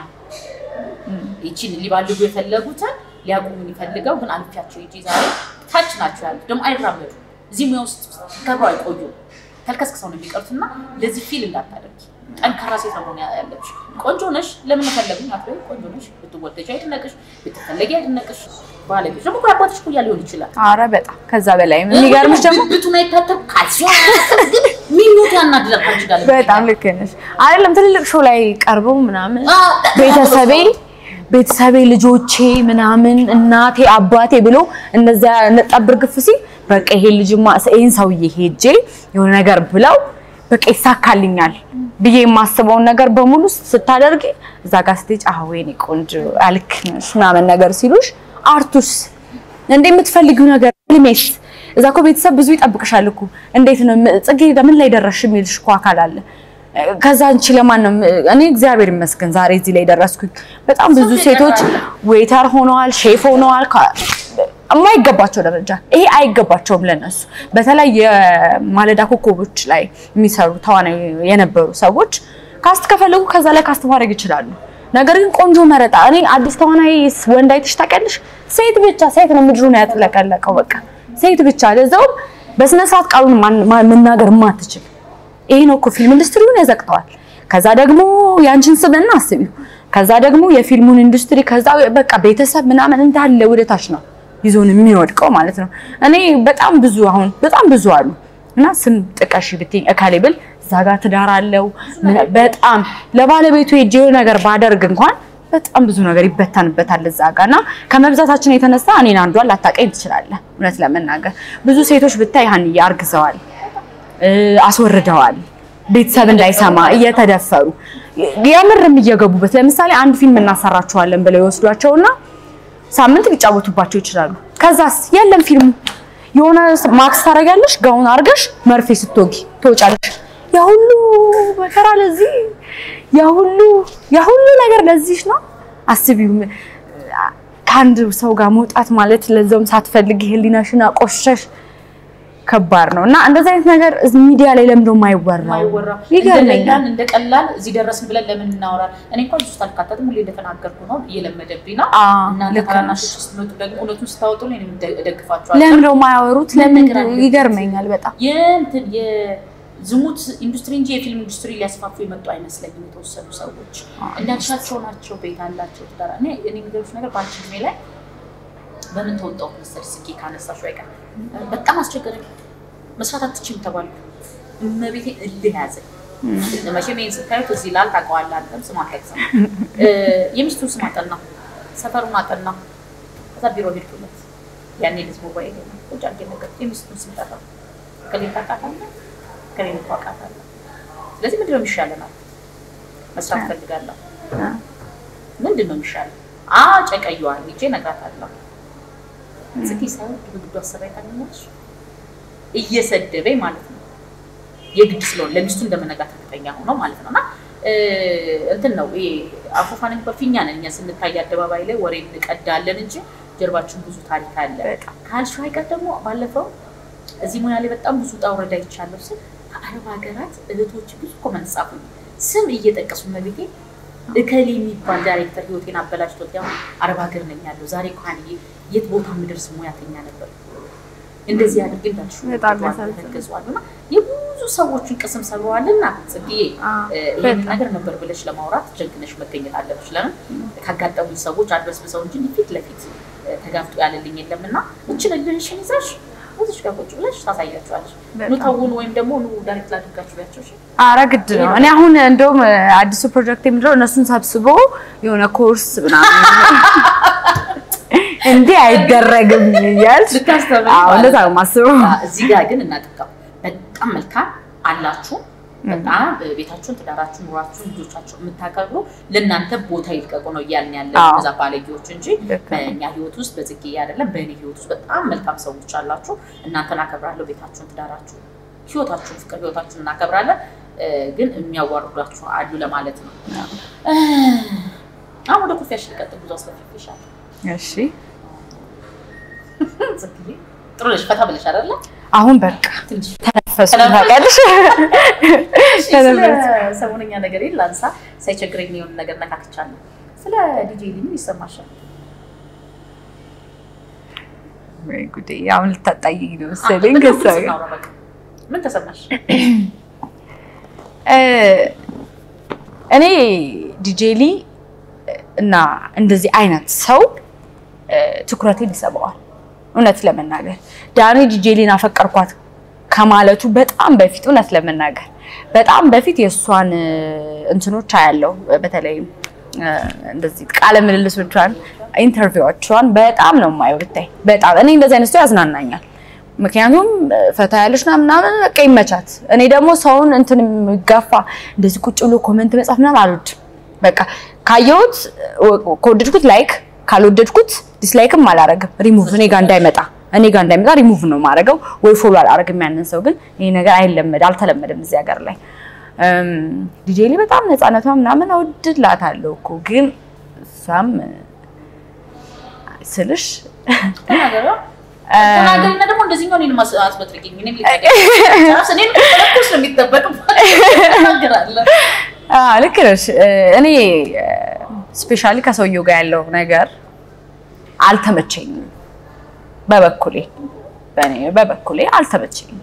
ይቺን ሊባልጉ የፈለጉትን ሊያቆሙ የሚፈልገው ግን አልፊያቸው ሂጂ ዛሬ ታች ናቸው ያሉት። ደግሞ አይራመዱ እዚህ ሙያ ውስጥ ከብረው አይቆዩ ተልከስክሰው ነው የሚቀሩት። እና ለዚህ ፊል እንዳታደርጊ ጠንካራ ሴት ነው መሆን ያለብሽ። ቆንጆ ነሽ፣ ለምን ፈለጉኝ አትበይ። ቆንጆ ነሽ፣ ብትወደጅ አይድነቅሽ፣ ብትፈለጊ አይድነቅሽ። ባለቤት ደግሞ ከአባትሽ ኩያ ሊሆን ይችላል።
አረ በጣም ከዛ በላይ የሚገርምሽ ደግሞ
ብቱን አይታተብ ካልሲ ሚሞት ያናድዳል። ካንቺ ጋር
በጣም ልክ ነሽ። አይደለም ትልልቅ ሾው ላይ ቀርበው ምናምን ቤተሰቤ ቤተሰቤ ልጆቼ ምናምን እናቴ አባቴ ብሎ እነዚያ ነጣብር ግፍ ሲል በቃ ይሄ ልጅማ ይሄን ሰውዬ ሄጄ የሆነ ነገር ብለው በቃ ይሳካልኛል ብዬ የማስበውን ነገር በሙሉ ስታደርጊ እዛ ጋር ስትሄጂ አህ ወይኔ ቆንጆ አልክ ነሽ ምናምን ነገር ሲሉሽ አርቱስ እንደ የምትፈልጊው ነገር ልሜስ እዛ እኮ ቤተሰብ ብዙ ይጠብቅሻል እኮ እንዴት ነው ጽጌ ምን ላይ ደረስሽ የሚልሽ እኮ አካል አለ ከዛ አንቺ ለማን ነው እኔ እግዚአብሔር ይመስገን ዛሬ እዚህ ላይ ደረስኩኝ በጣም ብዙ ሴቶች ዌይተር ሆነዋል ሼፍ ሆነዋል የማይገባቸው ደረጃ ይሄ አይገባቸውም ለነሱ በተለይ የማለዳ ኮከቦች ላይ የሚሰሩ ተዋናይ የነበሩ ሰዎች ካስት ከፈለጉ ከዛ ላይ ካስት ማድረግ ይችላሉ ነገር ግን ቆንጆ መረጣ እኔ አዲስ ተዋናይ ወንድ አይተሽ ታውቂያለሽ ሴት ብቻ ሴት ነው ምድሩን ያጥለቀለቀው በቃ ሴት ብቻ ለዛውም በስነ ስርዓት ቃሉን መናገር ማትችል ይሄ ነው እኮ ፊልም ኢንዱስትሪውን ያዘቅተዋል ከዛ ደግሞ ያንቺን ስብዕና አስቢው ከዛ ደግሞ የፊልሙን ኢንዱስትሪ ከዛ በቃ ቤተሰብ ምናምን እንዳለ ወደታች ነው ይዞን የሚወድቀው ማለት ነው። እኔ በጣም ብዙ አሁን በጣም ብዙ አሉ እና ስም ጥቀሽ ብትይኝ እካሌ ብል እዛ ጋር ትዳር አለው በጣም ለባለቤቱ ሄጄ ነገር ባደርግ እንኳን በጣም ብዙ ነገር ይበተንበታል እዛ ጋር እና ከመብዛታችን የተነሳ እኔን አንዷን ላታቀኝ ትችላለህ። እውነት ለመናገር ብዙ ሴቶች ብታይ ሀንዬ አርግዘዋል፣ አስወርደዋል፣ ቤተሰብ እንዳይሰማ እየተደፈሩ የምርም እየገቡበት ለምሳሌ አንድ ፊልም እናሰራቸዋለን ብለው ይወስዷቸውና ሳምንት ሊጫወቱባቸው ይችላሉ። ከዛስ የለም ፊልሙ የሆነ ማክስ ታደርጊያለሽ፣ ጋውን አድርገሽ መርፌ ስትወጊ ትወጫለሽ። ያ ሁሉ መከራ ለዚህ ያ ሁሉ ያ ሁሉ ነገር ለዚህ ነው። አስቢው ከአንድ ሰው ጋር መውጣት ማለት ለዛውም ሳትፈልጊ ህሊናሽን አቆሸሽ ከባድ ነው እና እንደዚህ አይነት ነገር ሚዲያ ላይ ለምዶ የማይወራው ይገርመኛል።
እንደ ቀላል እዚህ ደረስን ብለን ለምን እናወራል? እኔ እንኳን ውስጥ አልካተትም። ሁሌ እንደተናገርኩ ነው፣ እየለመደብኝ ነው። እናንተ ታናናሾች ስትመጡ ደግሞ እውነቱን ስታወጡ ላይ እደግፋቸዋለሁ።
ለምዶ የማያወሩት ለምን ይገርመኛል በጣም
የእንትን የዝሙት ኢንዱስትሪ እንጂ የፊልም ኢንዱስትሪ ሊያስፋፉ የመጡ አይመስለኝም። የተወሰኑ ሰዎች እንዳልሻቸው ናቸው፣ ቤት አላቸው፣ ትዳር እኔ እኔ የሚገርምሽ ነገር በአንቺ እድሜ ላይ በምን ተወጣሁ መሰለሽ ስኬ ካነሳሽ አይቀር በጣም አስቸገረኝ። መስራት አትችይም ተባልኩ። እመቤቴ እልህ ያዘኝ። መቼም ይሄን ስታዩት እዚህ ላል ታውቀዋለህ አንተም ስም አትጠቅስም። የሚስቱን ስም አጠና፣ ሰፈሩን አጠና። ከዛ ቢሮ ሄድኩለት። ያኔ ልጅ ሞባይል ነው ቁጭ አድርጌ ነገር የሚስቱን ስም ጠራው። ከሌን ታውቃታለህ? ከሌን ታውቃታለህ? ስለዚህ ምንድን ነው የሚሻለናል? መስራት ፈልጋለሁ። ምንድን ነው የሚሻለው? አ ጨቀየዋል ሄጄ እነግራታለሁ። ጽጌ ሳይሆን በግዱ አሰራይ ታገኛለች እየሰደበኝ ማለት ነው። የግድ ስለሆነ ለሚስቱ እንደመነጋት እርግጠኛ ሆኖ ማለት ነው። እና እንትን ነው ይሄ አፎፋን በፊኛ ነን እኛ ስንታይ አደባባይ ላይ ወሬ እንቀዳለን እንጂ ጀርባችን ብዙ ታሪክ አለ። ካልሽው አይቀር ደግሞ ባለፈው እዚህ ሙያ ላይ በጣም ብዙ ውጣ ውረድ አይቻለሁ ስል ከአረብ ሀገራት እህቶች ብዙ ኮመንት ጻፉ። ስም እየጠቀሱ መቤቴ እከሌ የሚባል ዳይሬክተር ህይወቴን አበላሽቶት ያው አረብ ሀገር ነኝ ያለው ዛሬ እንኳን የት ቦታ የምደርስ ሙያተኛ ነበር እንደዚህ አድርግ እንዳልሽ ገዟልና የብዙ ሰዎችን ቅስም ሰብረዋልና ጽጌዬ ይህን ነገር ነበር ብለሽ ለማውራት ጀግነሽ መገኘት አለብሽ። ለምን ካጋጠሙኝ ሰዎች አድበስብሰው እንጂ ፊት ለፊት ተጋፍጦ ያለልኝ የለም እና እችን እልህሽን ይዘሽ እዚሽ ጋር ቁጭ ብለሽ ታሳያቸዋለሽ። ኑ ተውኑ ወይም ደግሞ ኑ ዳይሬክት ላድርጋችሁ ቢያቸው
አረ ግድ ነው። እኔ አሁን እንደውም አዲሱ ፕሮጀክት የምንለው እነሱን ሰብስቦ የሆነ ኮርስ ምናምን እንዲህ አይደረግም እያልሽ እንደዛ ነው የማስበው።
እዚህ ጋር ግን እናጥቀም በጣም መልካም አላችሁ። በጣም ቤታችሁን፣ ትዳራችሁን፣ ኑሯችሁን፣ ልጆቻችሁን የምታከብሩ ለእናንተ ቦታ ይልቀቁ ነው እያልን ያለ እነዛ ባለጌዎች እንጂ በእኛ ህይወት ውስጥ በጽጌ አይደለም በእኔ ህይወት ውስጥ በጣም መልካም ሰዎች አላችሁ። እናንተን አከብራለሁ። ቤታችሁን፣ ትዳራችሁን፣ ህይወታችሁን፣ ፍቅር ህይወታችሁን እናከብራለን። ግን የሚያዋርዷችሁ አሉ ለማለት ነው። አሁን ወደ ኮፊያሽ ልቀጥል። ብዙ አስከፊሻል።
እሺ
ጥሩ ነሽ። ፈታ ብለሽ አይደለ?
አሁን በቃ ተነፈሱ። ታውቂያለሽ፣
ሰሞነኛ ነገር ላንሳ። ሳይቸግረኝ የሆነ ነገር ነካክቻለሁ። ስለ ዲጄ ሊ ምን ይሰማሻል?
ወይ ጉዴ! አሁን ልታጣይኝ ነው መሰለኝ። ከእሷ ጋር
ምን ተሰማሽ?
እኔ ዲጄ ሊ እና እንደዚህ አይነት ሰው ትኩረቴን ይስበዋል። እውነት ለመናገር ዳኒ ዲጄሊን አፈቀርኳት ከማለቱ በጣም በፊት እውነት ለመናገር በጣም በፊት የእሷን እንትኖች አያለው። በተለይ እንደዚህ ቃለ ምልልሶቿን፣ ኢንተርቪዎቿን በጣም ነው የማየው። ብታይ በጣም እኔ እንደዚህ አይነት ሰው ያዝናናኛል። ምክንያቱም ፈታ ያለች ና ምናምን በቃ ይመቻት። እኔ ደግሞ ሰውን እንትን የሚጋፋ እንደዚህ ቁጭ ብሎ ኮመንት መጻፍ ምናምን አልወድም። በቃ ካየሁት ከወደድኩት ላይክ ካልወደድኩት ዲስላይክም አላረግም። ሪሙቭ እኔ ጋር እንዳይመጣ እኔ ጋር እንዳይመጣ ሪሙቭ ነው ማድረገው ወይ ፎሎ አላረግም። ያንን ሰው ግን ይሄ ነገር አይለመድ አልተለመደም እዚህ ሀገር ላይ። ዲጄ ላይ በጣም ነፃነቷ ምናምን አወድላታለሁ እኮ ግን እሷም ስልሽ
ተናገሪና ደግሞ እንደዚህኛው እኔን አስመጥርቂኝ እኔም እኔም ተለኩስ ነው የሚጠበቅ ተናገራለሁ።
ልክ ነሽ። እኔ ስፔሻሊ ከሰውየው ጋር ያለው ነገር አልተመቸኝም። በበኩሌ በእኔ በበኩሌ አልተመቸኝም።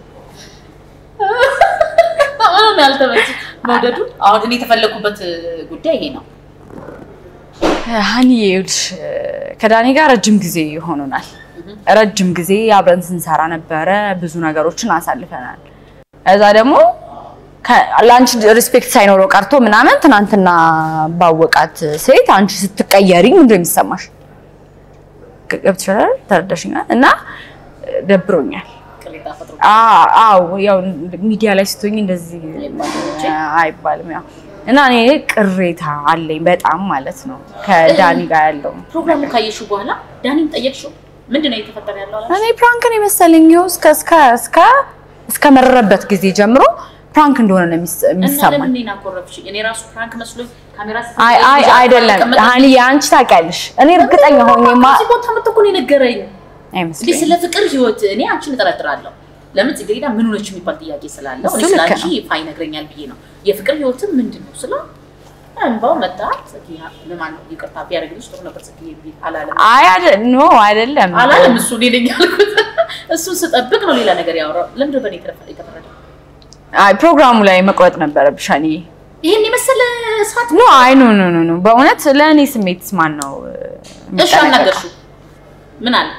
ምንም ያልተመቸኝ መውደዱ አሁን እኔ የተፈለኩበት ጉዳይ ይሄ ነው።
ሀኒ ይኸውልሽ ከዳኒ ጋር ረጅም ጊዜ ሆኖናል። ረጅም ጊዜ አብረን ስንሰራ ነበረ። ብዙ ነገሮችን አሳልፈናል። እዛ ደግሞ ለአንቺ ሪስፔክት ሳይኖረው ቀርቶ ምናምን ትናንትና ባወቃት ሴት አንቺ ስትቀየሪ ምንድን ነው የሚሰማሽ? ገብቶሻል? ተረዳሽኛል? እና ደብሮኛል። አዎ ያው ሚዲያ ላይ ስትሆኝ እንደዚህ አይባልም። ያው እና እኔ ቅሬታ አለኝ በጣም ማለት ነው ከዳኒ ጋር ያለው
ፕሮግራሙ ካየሽው በኋላ ዳኒን ጠየቅሽው? ምንድን ነው እየተፈጠረ ያለው?
እኔ ፕራንክን የመሰለኝ ይኸው እስከ እስከ እስከ እስከ መረረበት ጊዜ ጀምሮ ፕራንክ እንደሆነ ነው የሚሰማኝ።
ለምን እኔን አኮረፍሽኝ? እኔ ራሱ ፕራንክ መስሎኝ ካሜራ
አይ አይ አይደለም ሀኒ አንቺ ታውቂያለሽ። እኔ እርግጠኛ ሆኜማ
እዚህ ቦታ መጥቶ እኮ ነው የነገረኝ።
አይመስለኝም
ስለ ፍቅር ህይወት እኔ አንቺን እጠረጥራለሁ። ለምን ጽጌረዳ ምን ሆነች የሚባል ጥያቄ ስላለው እኔ
እሱ
ስለ
ልክ
አንቺ ይፋ ይነግረኛል ብዬ ነው። የፍቅር ህይወትም ምንድን ነው ስለ እንባው መጣ። ጽጌ ለማን ነው ይቅርታ ቢያደርግልሽ ጥሩ ነበር ጽጌ ቢል አላለም
አይ አይደል ኖ አይደለም
አላለም። እሱ እኔ ነኝ ያልኩት። እሱን ስጠብቅ ነው ሌላ ነገር ያወራው። ለምንድን ነው በእኔ የተፈረደው?
አይ ፕሮግራሙ ላይ መቁረጥ ነበረብሽ ሀኒ።
ይሄን የመሰለ ሰዓት
ኖ አይ ኖ ኖ ኖ ኖ በእውነት ለእኔ ስሜት ማን ነው
እሺ አናገርሽው ምን አለ?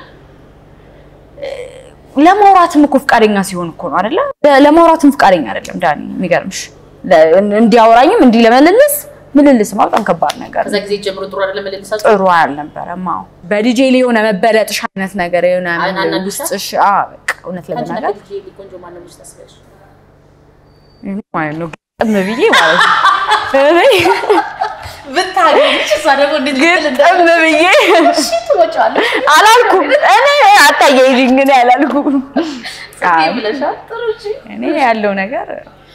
ለማውራትም እኮ ፍቃደኛ ሲሆን እኮ ነው አይደለ? ለማውራትም ፍቃደኛ አይደለም ዳኒ። የሚገርምሽ እንዲያወራኝም እንዲህ ለመልልስ ምልልስማ በጣም ከባድ ነገር
ከዛ ጊዜ ጀምሮ ጥሩ አይደለም መልሳችሁ
ጥሩ አልነበረም። አዎ በዲጄ ላይ የሆነ መበለጥሽ አይነት ነገር የሆነ
አናናድሻ?
ውስጥሽ አዎ በቃ እውነት
አንቺ
ለመናገር
ነገር ልጅ ቆንጆ ማን ነው ታስበሽ?
ማለት ነው ግጥም ብዬ ማለት ነው እኔ
ብታገኝሽ እሷ ደግሞ እንዴት ልትል
ግጥም ብዬ
እሺ ትወጪዋለሽ
አላልኩም። እኔ አታያይዥኝ ግን አላልኩም።
ጽጌ ብለሻል። ጥሩ እሺ።
እኔ ያለው ነገር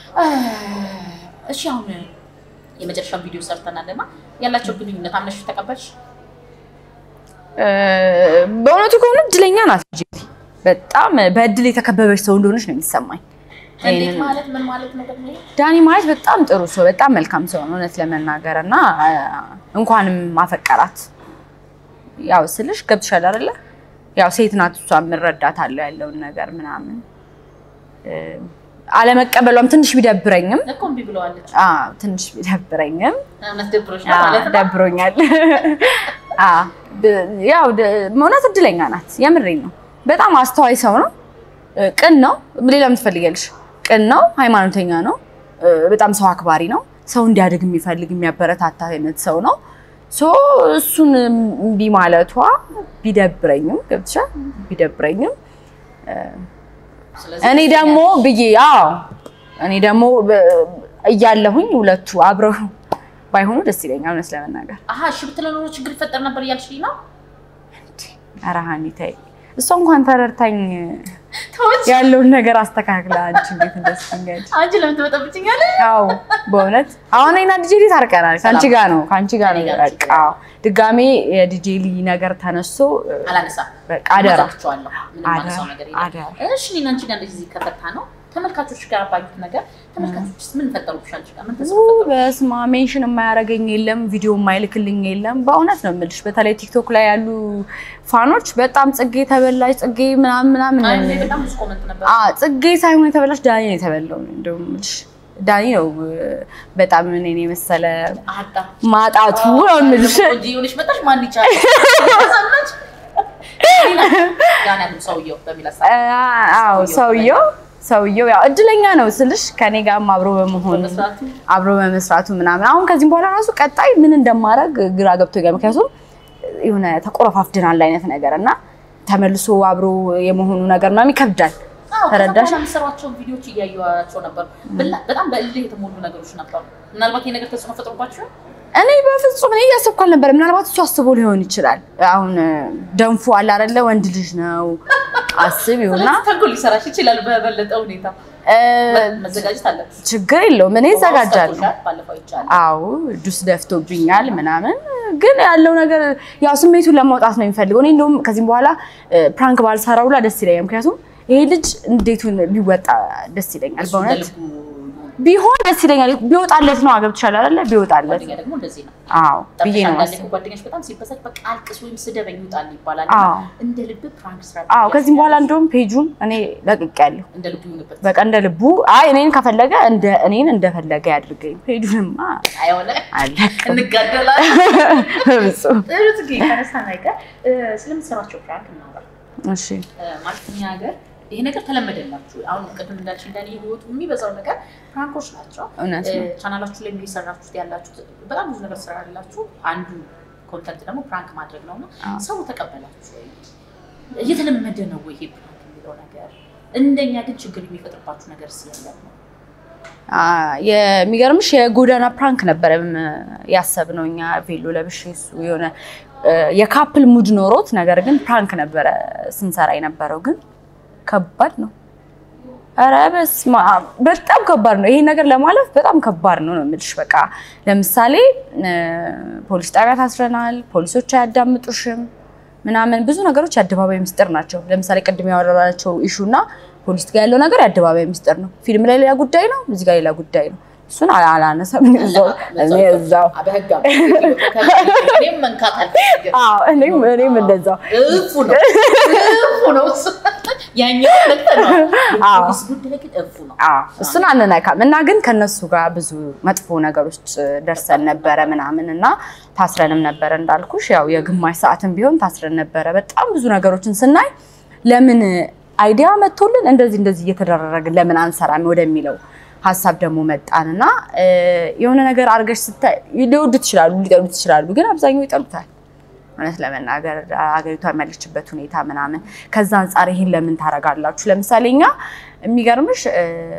እሺ አሁን የመጨረሻውን ቪዲዮ ሰርተናል እና ያላቸው ግንኙነት አምነሽ ተቀበልሽ?
እ፣ በእውነቱ ከሆነ እድለኛ ናት ልጄ። በጣም በእድል የተከበበች ሰው እንደሆነች ነው የሚሰማኝ።
እንዴት
ይሄንን-
ማለት ምን ማለት ነው ደግሞ? ይሄ?
ዳኒ ማለት በጣም ጥሩ ሰው፣ በጣም መልካም ሰው ነው እውነት ለመናገር እና አ፣ እንኳንም ማፈቀራት ያው ስልሽ ገብቶሻል አይደለ? ያው ሴት ናት እሷ የምረዳታለሁ ያለውን ነገር ምናምን እ፣ አለመቀበሏም ትንሽ ቢደብረኝም
እኮ እምቢ ብለዋለች።
አ፣ ትንሽ ቢደብረኝም
እውነት ደብሮሽ ነው ማለት ነው?
ደብሮኛል። አ፣ ብ- ያው ደ- እውነት እድለኛ ናት። የምሬን ነው። በጣም አስተዋይ ሰው ነው። እ፣ ቅን ነው። ሌላ ምን ትፈልጊያለሽ? ቅን ነው። ሃይማኖተኛ ነው። እ፣ በጣም ሰው አክባሪ ነው። ሰው እንዲያድግ የሚፈልግ የሚያበረታታ አይነት ሰው ነው። ሶ እሱን እምቢ ማለቷ ቢደብረኝም ገብቶሻል፣ ቢደብረኝም
ስለዚህ
እኔ ደግሞ ብዬ አዎ እኔ ደግሞ በ- እያለሁኝ ሁለቱ አብረው ባይሆኑ ደስ ይለኛል እውነት ለመናገር።
አሀ እሺ ብትለው ኖሮ ችግር ይፈጠር ነበር እያልሽኝ ነው?
ኧረ ሀኒ ተይ፣ እሷ እንኳን ተረድታኝ
ተወች።
ያለውን ነገር አስተካክላ አንቺ እንዴት እንደስ ትኛለሽ?
አንቺ ለምን ትበጠብጭኛለሽ?
አዎ በእውነት አሁን እኔና ዲጄሊ ታርቀናል። ከአንቺ ጋር ነው ከአንቺ ጋር ነው
ከእኔ ጋር
በቃ አዎ። ድጋሜ የዲጄሊ ነገር ተነስቶ
አላነሳም።
በቃ አደራ
እመዛችኋለሁ። ምንም
አደራ፣
ማነሳው ነገር
አደራ።
የለም። እሺ እኔና አንቺ ጋር እንደዚህ ከፈታ ነው ተመልካቾች ጋር ባዩት ነገር ተመልካቾች ምን ፈጠሩብሽ? አንቺ ጋር ምን ተጽዕኖ ፈጠሩ?
በስማ ሜንሽን የማያደርገኝ የለም፣ ቪዲዮ የማይልክልኝ የለም። በእውነት ነው የምልሽ። በተለይ ቲክቶክ ላይ ያሉ ፋኖች በጣም ጽጌ ተበላሽ፣ ጽጌ ምናምን ምናምን
አይ እኔ በጣም ብዙ ኮመንት ነበር።
አ ጽጌ ሳይሆን የተበላሽ ዳኒ ነው የተበላው። እንደውም የምልሽ ዳኒ ነው በጣም እኔን የመሰለ
አዳ
ማጣቱ ነው የምልሽ።
ቆንጆ የሆነች መጣሽ ማን ይቻላል? ሰማች ጋና ግን ሰውየው በሚል ሀሳብ
አዎ ሰውየው ሰውየው ያው እድለኛ ነው ስልሽ ከኔ ጋርም አብሮ በመሆኑ
በመስራቱ
አብሮ በመስራቱ ምናምን አሁን ከዚህም በኋላ ራሱ ቀጣይ ምን እንደማደርግ ግራ ገብቶኛል። ምክንያቱም የሆነ ተቆረፋፍደናል አይነት ነገር እና ተመልሶ አብሮ የመሆኑ ነገር ምናምን ይከብዳል። ተረዳሽ?
የምሰሯቸውን ቪዲዮዎች እያየኋቸው ነበር። በላ- በጣም በእልህ የተሞሉ ነገሮች ነበሩ። ምናልባት ይሄ ነገር ተጽዕኖ ፈጥሮባቸው
እኔ በፍጹም እኔ እያሰብኩ አልነበረ። ምናልባት እሱ አስቦ ሊሆን ይችላል። አሁን ደንፎ አለ አይደለ? ወንድ ልጅ ነው አስብ ይሁና
ስለዚህ ተንኮል ሊሰራሽ ይችላል። በበለጠ ሁኔታ
እ፣
መዘጋጀት አለብሽ።
ችግር የለውም እኔ እዘጋጃለሁ።
ውሃ ውስጥ ባለፈው ይቻላል
አዎ ዱስ ደፍቶብኛል ምናምን፣ ግን ያለው ነገር ያው ስሜቱን ለማውጣት ነው የሚፈልገው። እኔ እንደውም ከዚህም በኋላ ፕራንክ ባልሰራው ሁላ ደስ ይለኛል። ምክንያቱም ይሄ ልጅ እንዴቱን ቢወጣ ደስ ይለኛል።
እሱ
በእውነት
እንደልቡ
ቢሆን ደስ ይለኛል። ቢወጣለት ነው አገብቶሻል አይደለ? ቢወጣለት
ጓደኛ ደግሞ እንደዚህ ነው።
አዎ ብዬ ነው
አንዳንዴ
የማስበው።
እኮ ጓደኞች በጣም ሲበሳጭ በቃ አልቅስ ወይም ስደበኝ ይውጣል ይባላል።
አዎ
እንደ ልብ ፕራንክ ስራ
አዎ ከዚህም በኋላ እንደውም ፔጁን እኔ ለቅቄያለሁ።
እንደ ልብ ይሁንበት።
በቃ እንደ ልቡ አይ እኔን ከፈለገ እንደ እኔን እንደፈለገ ያድርገኝ። ፔጁንማ
አይሆነ
አለቅም
እንጋደላለን።
በፍጹም።
ጥሩ ጽጌ ከነሳን አይቀር እ፣ ስለምትሰሯቸው ፕራንክ እናውራ።
እሺ
እ፣ ማለት እኛ ሀገር ይሄ ነገር ተለመደላችሁ። አሁን ቅድም እንዳልሽ እንዳኔ ህይወቱ የሚበዛው ነገር ፕራንኮች ናቸው።
እውነት
እ፣
ነው።
ቻናላችሁ ላይ እየሰራችሁት ያላችሁት በጣም ብዙ ነገር ስራ ያላችሁ አንዱ ኮንተንት ደግሞ ፕራንክ ማድረግ ነው እና
አዎ።
ሰው ተቀበላችሁ ወይ? እየተለመደ ነው ወይ ይሄ ፕራንክ የሚለው ነገር? እንደኛ ግን ችግር የሚፈጥርባችሁ ነገር ሲያለም ነው።
አ፣ የሚገርምሽ የጎዳና ፕራንክ ነበረ ያሰብነው እኛ ቬሎ ለብሼ እሱ የሆነ እ፣ የካፕል ሙድ ኖሮት ነገር ግን ፕራንክ ነበረ ስንሰራ የነበረው ግን ከባድ ነው። ኧረ በስመ አብ በጣም ከባድ ነው። ይሄን ነገር ለማለፍ በጣም ከባድ ነው ነው የምልሽ። በቃ ለምሳሌ እ፣ ፖሊስ ጣቢያ ታስረናል። ፖሊሶች አያዳምጡሽም ምናምን ብዙ ነገሮች የአደባባይ ምስጢር ናቸው። ለምሳሌ ቅድም ያወራናቸው ኢሹ እና ፖሊስ ጋር ያለው ነገር የአደባባይ ምስጢር ነው። ፊልም ላይ ሌላ ጉዳይ ነው፣ እዚህ ጋር ሌላ ጉዳይ ነው። እሱን አላ- አላነሳም እኔ እዛው እኔ እዛው
በህግ እኔም መንካት አልፈልግም።
አዎ እኔም እኔም እንደዛው
እፉ ነው እፉ ነው እሱ። ያኛው ልክ ነው።
አዎ።
ፖሊስ ጉዳይ ግን እፉ ነው።
አዎ እሱን አንነካም እና ግን ከነሱ ጋር ብዙ መጥፎ ነገሮች ደርሰን ነበረ ምናምን እና ታስረንም ነበረ እንዳልኩሽ ያው የግማሽ ሰዓትም ቢሆን ታስረን ነበረ። በጣም ብዙ ነገሮችን ስናይ ለምን አይዲያ መጥቶልን እንደዚህ እንደዚህ እየተደረግን ለምን አንሰራም ወደሚለው ሀሳብ ደግሞ መጣን እና እ፣ የሆነ ነገር አድርገሽ ስታይ ሊወዱት ይችላሉ፣ ሊጠሉት ይችላሉ። ግን አብዛኛው ይጠሉታል። እውነት ለመናገር አገሪቷ ያለችበት ሁኔታ ምናምን ከዛ አንጻር ይሄን ለምን ታደርጋላችሁ? ለምሳሌ እኛ የሚገርምሽ እ፣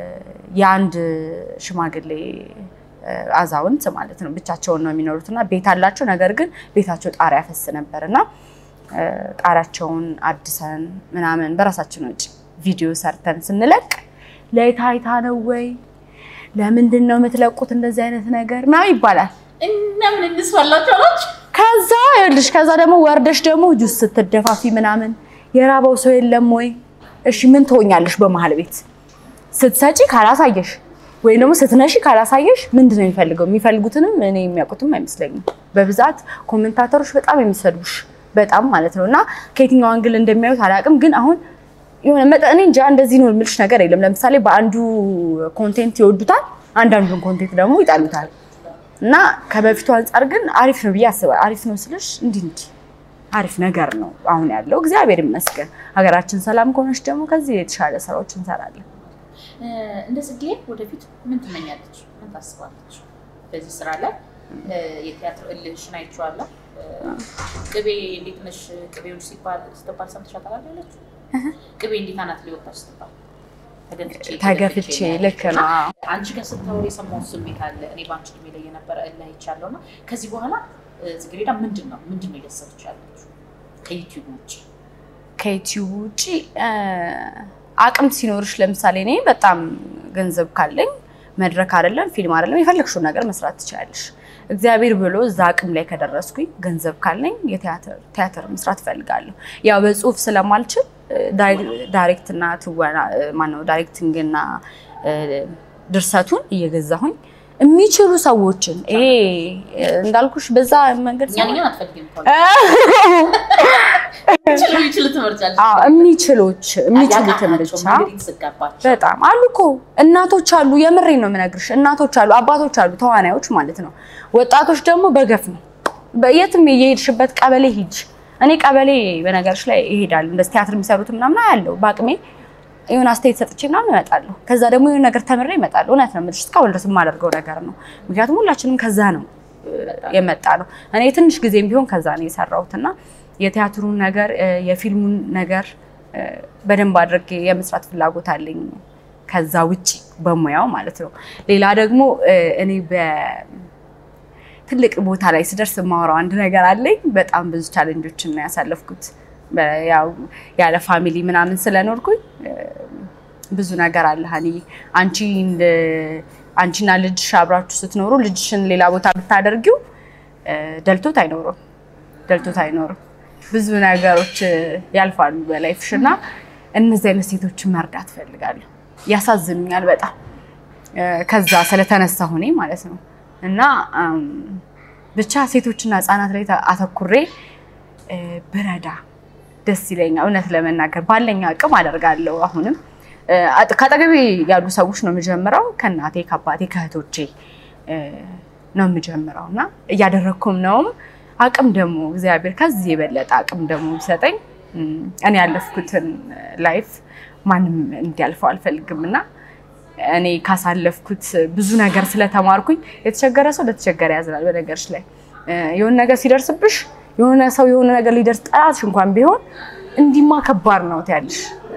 የአንድ ሽማግሌ እ፣ አዛውንት ማለት ነው ብቻቸውን ነው የሚኖሩት እና ቤት አላቸው። ነገር ግን ቤታቸው ጣሪያ ያፈስ ነበር እና እ፣ ጣሪያቸውን አድሰን ምናምን በራሳችን ወጪ ቪዲዮ ሰርተን ስንለቅ ለታይታ ነው ወይ ለምንድን ነው የምትለቁት እንደዚህ አይነት ነገር ምናምን ይባላል።
እና ምን እንስፋላችሁ አላችሁ?
ከዛ ይኸውልሽ ከዛ ደግሞ ወርደሽ ደግሞ ጁስ ስትደፋፊ ምናምን የራበው ሰው የለም ወይ? እሺ ምን ትሆኛለሽ? በመሀል ቤት ስትሰጪ ካላሳየሽ ወይም ደግሞ ስትነሺ ካላሳየሽ ምንድን ነው የሚፈልገው? የሚፈልጉትንም እኔ የሚያውቁትም አይመስለኝም። በብዛት ኮሜንታተሮች በጣም የሚሰዱሽ በጣም ማለት ነው። እና ከየትኛው አንግል እንደሚያዩት አላውቅም፣ ግን አሁን የሆነ መጠኔ እንጃ እንደዚህ ነው የምልሽ ነገር የለም። ለምሳሌ በአንዱ ኮንቴንት ይወዱታል፣ አንዳንዱን ኮንቴንት ደግሞ ይጠሉታል። እና ከበፊቱ አንጻር ግን አሪፍ ነው ብዬ አስባለሁ። አሪፍ ነው ስልሽ እንዲህ እንዲህ አሪፍ ነገር ነው አሁን ያለው እግዚአብሔር ይመስገን። ሀገራችን ሰላም ከሆነች ደግሞ ከዚህ የተሻለ ስራዎች እንሰራለን።
እ፣ እንደ ጽጌ ወደፊት ምን ትመኛለች? ምን ታስባለች? በዚህ ስራ ላይ እ፣ የቲያትር እልህሽን አይቼዋለሁ። እ፣ ቅቤ እንዴት ነሽ ቅቤውን ሲባል ስትባል ሰምተሻ ታውቃለች? ቅቤ እንዴት አናት ሊወጣ ስትባል ተገፍቼ
ተገፍቼ ልክ ነው። አዎ።
አንቺ ጋር ስታወሪ የሰማሁት ስሜት አለ። እኔ በአንቺ እድሜ ላይ የነበረ እልህ አይቻለሁ እና ከዚህ በኋላ እ፣ ጽጌረዳ ምንድን ነው ምንድን ነው እያሰበች ያለችው ከዩቲዩብ ውጭ?
ከዩቲዩብ ውጭ እ፣ አቅም ሲኖርሽ ለምሳሌ እኔ በጣም ገንዘብ ካለኝ መድረክ አይደለም ፊልም አይደለም የፈለግሽውን ነገር መስራት ትችላለሽ። እግዚአብሔር ብሎ እዛ አቅም ላይ ከደረስኩኝ ገንዘብ ካለኝ የቲያትር ቲያትር መስራት እፈልጋለሁ። ያው በጽሁፍ ስለማልችል እ፣ ዳይ- ዳይሬክት እና ትወና እ፣ ማነው ዳይሬክቲንግ እና እ፣ ድርሰቱን እየገዛሁኝ የሚችሉ ሰዎችን ይሄ እ፣ እንዳልኩሽ በዛ መንገድ
እኛን እኛን አትፈልጊም እኮ ይችሉ ይችሉ ትመርጫለች።
አዎ፣ የሚችሎች የሚችሉትን
ያቃታቸው
ብቻ
መንገድ የተዘጋባቸው
በጣም አሉ እኮ እናቶች አሉ። የምሬ ነው የምነግርሽ። እናቶች አሉ፣ አባቶች አሉ፣ ተዋናዮች ማለት ነው። ወጣቶች ደግሞ በገፍ ነው። በየትም የሄድሽበት ቀበሌ ሂጅ። እኔ ቀበሌ በነገርሽ ላይ ይሄዳሉ። እንደዚህ ቲያትር የሚሰሩት ምናምን ያለው በአቅሜ የሆነ አስተያየት ሰጥቼ ምናምን እመጣለሁ። ከዛ ደግሞ የሆነ ነገር ተምሬ እመጣለሁ። እውነት ነው የምልሽ፣ እስካሁን ድረስ የማደርገው ነገር ነው። ምክንያቱም ሁላችንም ከዛ ነው የመጣ ነው። እኔ ትንሽ ጊዜም ቢሆን ከዛ ነው የሰራሁት እና የቲያትሩን ነገር እ፣ የፊልሙን ነገር እ፣ በደንብ አድርጌ የመስራት ፍላጎት አለኝ። ከዛ ውጪ በሙያው ማለት ነው። ሌላ ደግሞ እ፣ እኔ በትልቅ ቦታ ላይ ስደርስ የማወራው አንድ ነገር አለኝ። በጣም ብዙ ቻሌንጆችን ነው ያሳለፍኩት። በ- ያው ያለ ፋሚሊ ምናምን ስለኖርኩኝ እ፣ ብዙ ነገር አለ ሀኒ አንቺ እንደ- አንቺና ልጅሽ አብራችሁ ስትኖሩ ልጅሽን ሌላ ቦታ ብታደርጊው እ፣ ደልቶት አይኖርም ደልቶት አይኖርም። ብዙ ነገሮች እ፣ ያልፋሉ በላይፍሽ እና እነዚህ አይነት ሴቶችን መርዳት እፈልጋለሁ። ያሳዝኑኛል በጣም እ፣ ከዛ ስለተነሳ ሆኔ ማለት ነው እና እም፣ ብቻ ሴቶችና ህጻናት ላይ ተ- አተኩሬ እ፣ ብረዳ ደስ ይለኛል። እውነት ለመናገር ባለኝ አቅም አደርጋለሁ። አሁንም እ፣ አጥ- ከአጠገቤ ያሉ ሰዎች ነው የምጀምረው፣ ከእናቴ ከአባቴ ከእህቶቼ እ፣ ነው የምጀምረው እና እያደረግኩም ነውም። አቅም ደግሞ እግዚአብሔር ከዚህ የበለጠ አቅም ደግሞ ቢሰጠኝ እም፣ እኔ ያለፍኩትን ላይፍ ማንም እንዲያልፈው አልፈልግም እና እኔ ካሳለፍኩት ብዙ ነገር ስለተማርኩኝ የተቸገረ ሰው ለተቸገረ ያዝናል። በነገርሽ ላይ እ፣ የሆነ ነገር ሲደርስብሽ የሆነ ሰው የሆነ ነገር ሊደርስ ጠላትሽ እንኳን ቢሆን እንዲማ ከባድ ነው ትያለሽ።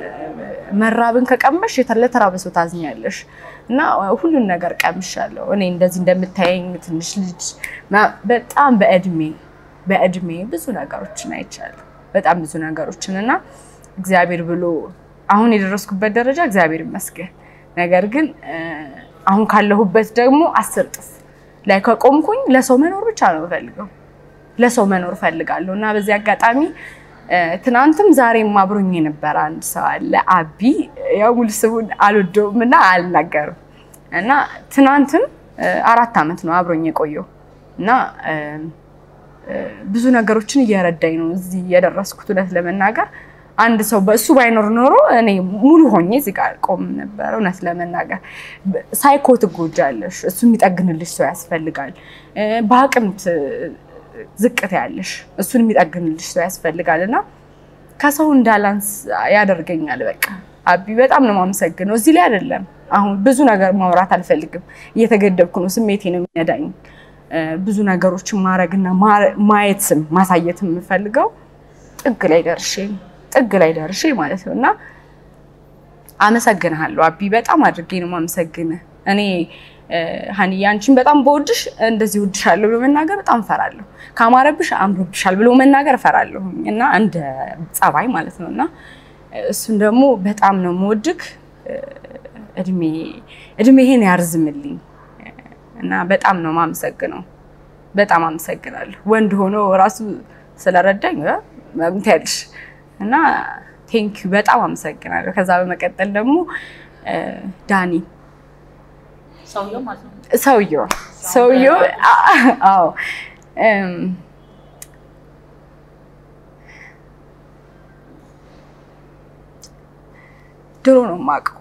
መራብን ከቀመሽ የተ- ለተራበ ሰው ታዝኛለሽ። እና ሁሉን ነገር ቀምሻለሁ። እኔ እንደዚህ እንደምታየኝ ትንሽ ልጅ ምና- በጣም በእድሜ በእድሜ ብዙ ነገሮችን አይቻለሁ። በጣም ብዙ ነገሮችን እና እግዚአብሔር ብሎ አሁን የደረስኩበት ደረጃ እግዚአብሔር ይመስገን። ነገር ግን እ፣ አሁን ካለሁበት ደግሞ አስር ጥፍ ላይ ከቆምኩኝ ለሰው መኖር ብቻ ነው የምፈልገው ለሰው መኖር እፈልጋለሁ እና በዚህ አጋጣሚ እ፣ ትናንትም ዛሬም አብሮኝ የነበረ አንድ ሰው አለ አቢ ያው ሙሉ ስሙን አልወደውም እና አልናገርም እና ትናንትም እ፣ አራት ዓመት ነው አብሮኝ የቆየው እና እ፣ እ፣ ብዙ ነገሮችን እየረዳኝ ነው እዚህ የደረስኩት እውነት ለመናገር አንድ ሰው በእሱ ባይኖር ኖሮ እኔ ሙሉ ሆኜ እዚህ ጋር ቆም ነበር። እውነት ለመናገር ሳይኮ ትጎጃለሽ፣ እሱ የሚጠግንልሽ ሰው ያስፈልጋል። እ፣ በአቅም ት- ዝቅት ያለሽ እሱን የሚጠግንልሽ ሰው ያስፈልጋል እና ከሰው እንዳላንስ ያደርገኛል። በቃ አቢ በጣም ነው የማመሰግነው። እዚህ ላይ አይደለም አሁን ብዙ ነገር ማውራት አልፈልግም፣ እየተገደብኩ ነው። ስሜቴ ነው የሚነዳኝ። እ፣ ብዙ ነገሮችን ማድረግና ማ- ማየትም ማሳየትም የምፈልገው ጥግ ላይ ደርሼ ጥግ ላይ ደርሼ ማለት ነው እና አመሰግንሃለሁ አቢ፣ በጣም አድርጌ ነው የማመሰግንህ። እኔ ሀኒዬ አንቺን በጣም በወድሽ እንደዚህ ወድሻለሁ ብሎ መናገር በጣም እፈራለሁ። ካማረብሽ አምሮብሻል ብሎ መናገር እፈራለሁ እና እንደ ጸባይ ማለት ነው እና እሱን ደግሞ በጣም ነው የምወድክ። እድሜ እድሜህን ያርዝምልኝ እና በጣም ነው የማመሰግነው። በጣም አመሰግናለሁ። ወንድ ሆኖ ራሱ ስለረዳኝ መብት ያልሽ እና ቴንኪዩ በጣም አመሰግናለሁ። ከዛ በመቀጠል ደግሞ ዳኒ
ሰውየው ማለት ነው።
ሰውየው ሰውየው አዎ ድሮ ነው የማውቀው።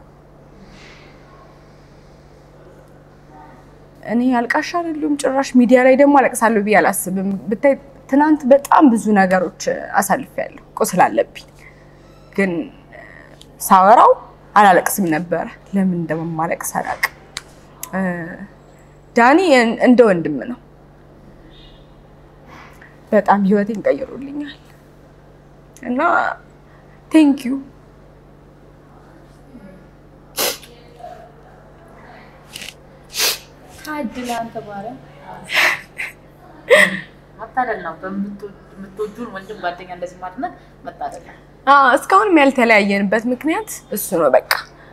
እኔ አልቃሻ አይደለሁም ጭራሽ። ሚዲያ ላይ ደግሞ አለቅሳለሁ ብዬ አላስብም። ብታይ ትናንት በጣም ብዙ ነገሮች አሳልፌያለሁ። ቁስል አለብኝ፣ ግን ሳወራው አላለቅስም ነበረ። ለምን እንደማለቅስ አላውቅም። ዳኒ እንደ ወንድም ነው። በጣም ህይወቴን ቀይሮልኛል እና ቴንኪዩ
ታድላ አንተ ማርያም መታደል ነው። በምትወጁን ወንድም ጓደኛ እንደዚህ ማድነቅ መታደል ነው።
እስካሁንም ያልተለያየንበት ምክንያት እሱ ነው። በቃ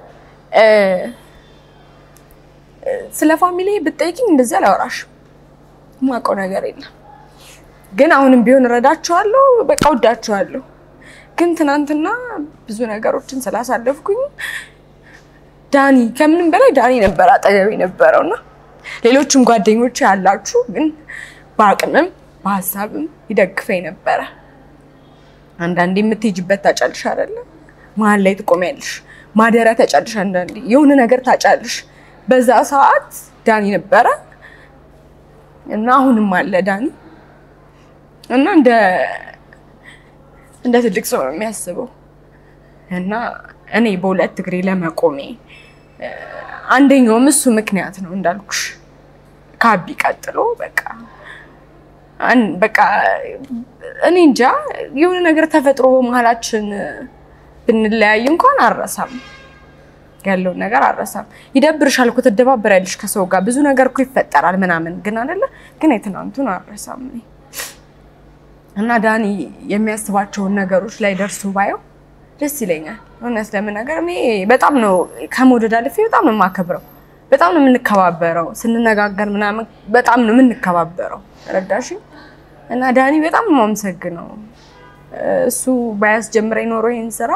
ስለ ፋሚሊ ብጠይቅኝ እንደዚህ አላወራሽም። የማውቀው ነገር የለም። ግን አሁንም ቢሆን እረዳቸዋለሁ፣ በቃ ወዳቸዋለሁ። ግን ትናንትና ብዙ ነገሮችን ስላሳለፍኩኝ ዳኒ ከምንም በላይ ዳኒ ነበር አጠገቤ የነበረው እና ሌሎችም ጓደኞች ያላችሁ ግን በአቅምም በሀሳብም ይደግፈኝ ነበረ። አንዳንዴ የምትሄጂበት ታጫልሽ አይደለም፣ መሀል ላይ ትቆሚያለሽ፣ ማደሪያ ታጫልሽ፣ አንዳንዴ የሆነ ነገር ታጫልሽ። በዛ ሰዓት ዳኒ ነበረ እና አሁንም አለ ዳኒ እና እንደ እንደ ትልቅ ሰው ነው የሚያስበው እና እኔ በሁለት እግሬ ለመቆሜ አንደኛውም እሱ ምክንያት ነው እንዳልኩሽ ከአቢ ቀጥሎ በቃ በቃ እኔ እንጃ የሆነ ነገር ተፈጥሮ በመሀላችን ብንለያይ እንኳን አልረሳም፣ ያለውን ነገር አልረሳም። ይደብርሻል እኮ ትደባበሪያለሽ ከሰው ጋር ብዙ ነገር እኮ ይፈጠራል ምናምን፣ ግን አይደለ ግን የትናንቱን አልረሳም እኔ እና ዳኒ የሚያስባቸውን ነገሮች ላይ ደርሶ ባየው ደስ ይለኛል። እውነት ለመናገር እኔ በጣም ነው ከመውደድ አልፌ በጣም ነው የማከብረው። በጣም ነው የምንከባበረው። ስንነጋገር ምናምን በጣም ነው የምንከባበረው። ረዳሽ እና ዳኒ በጣም ነው የማመሰግነው። እሱ ባያስጀምረኝ ኖሮ ይህን ስራ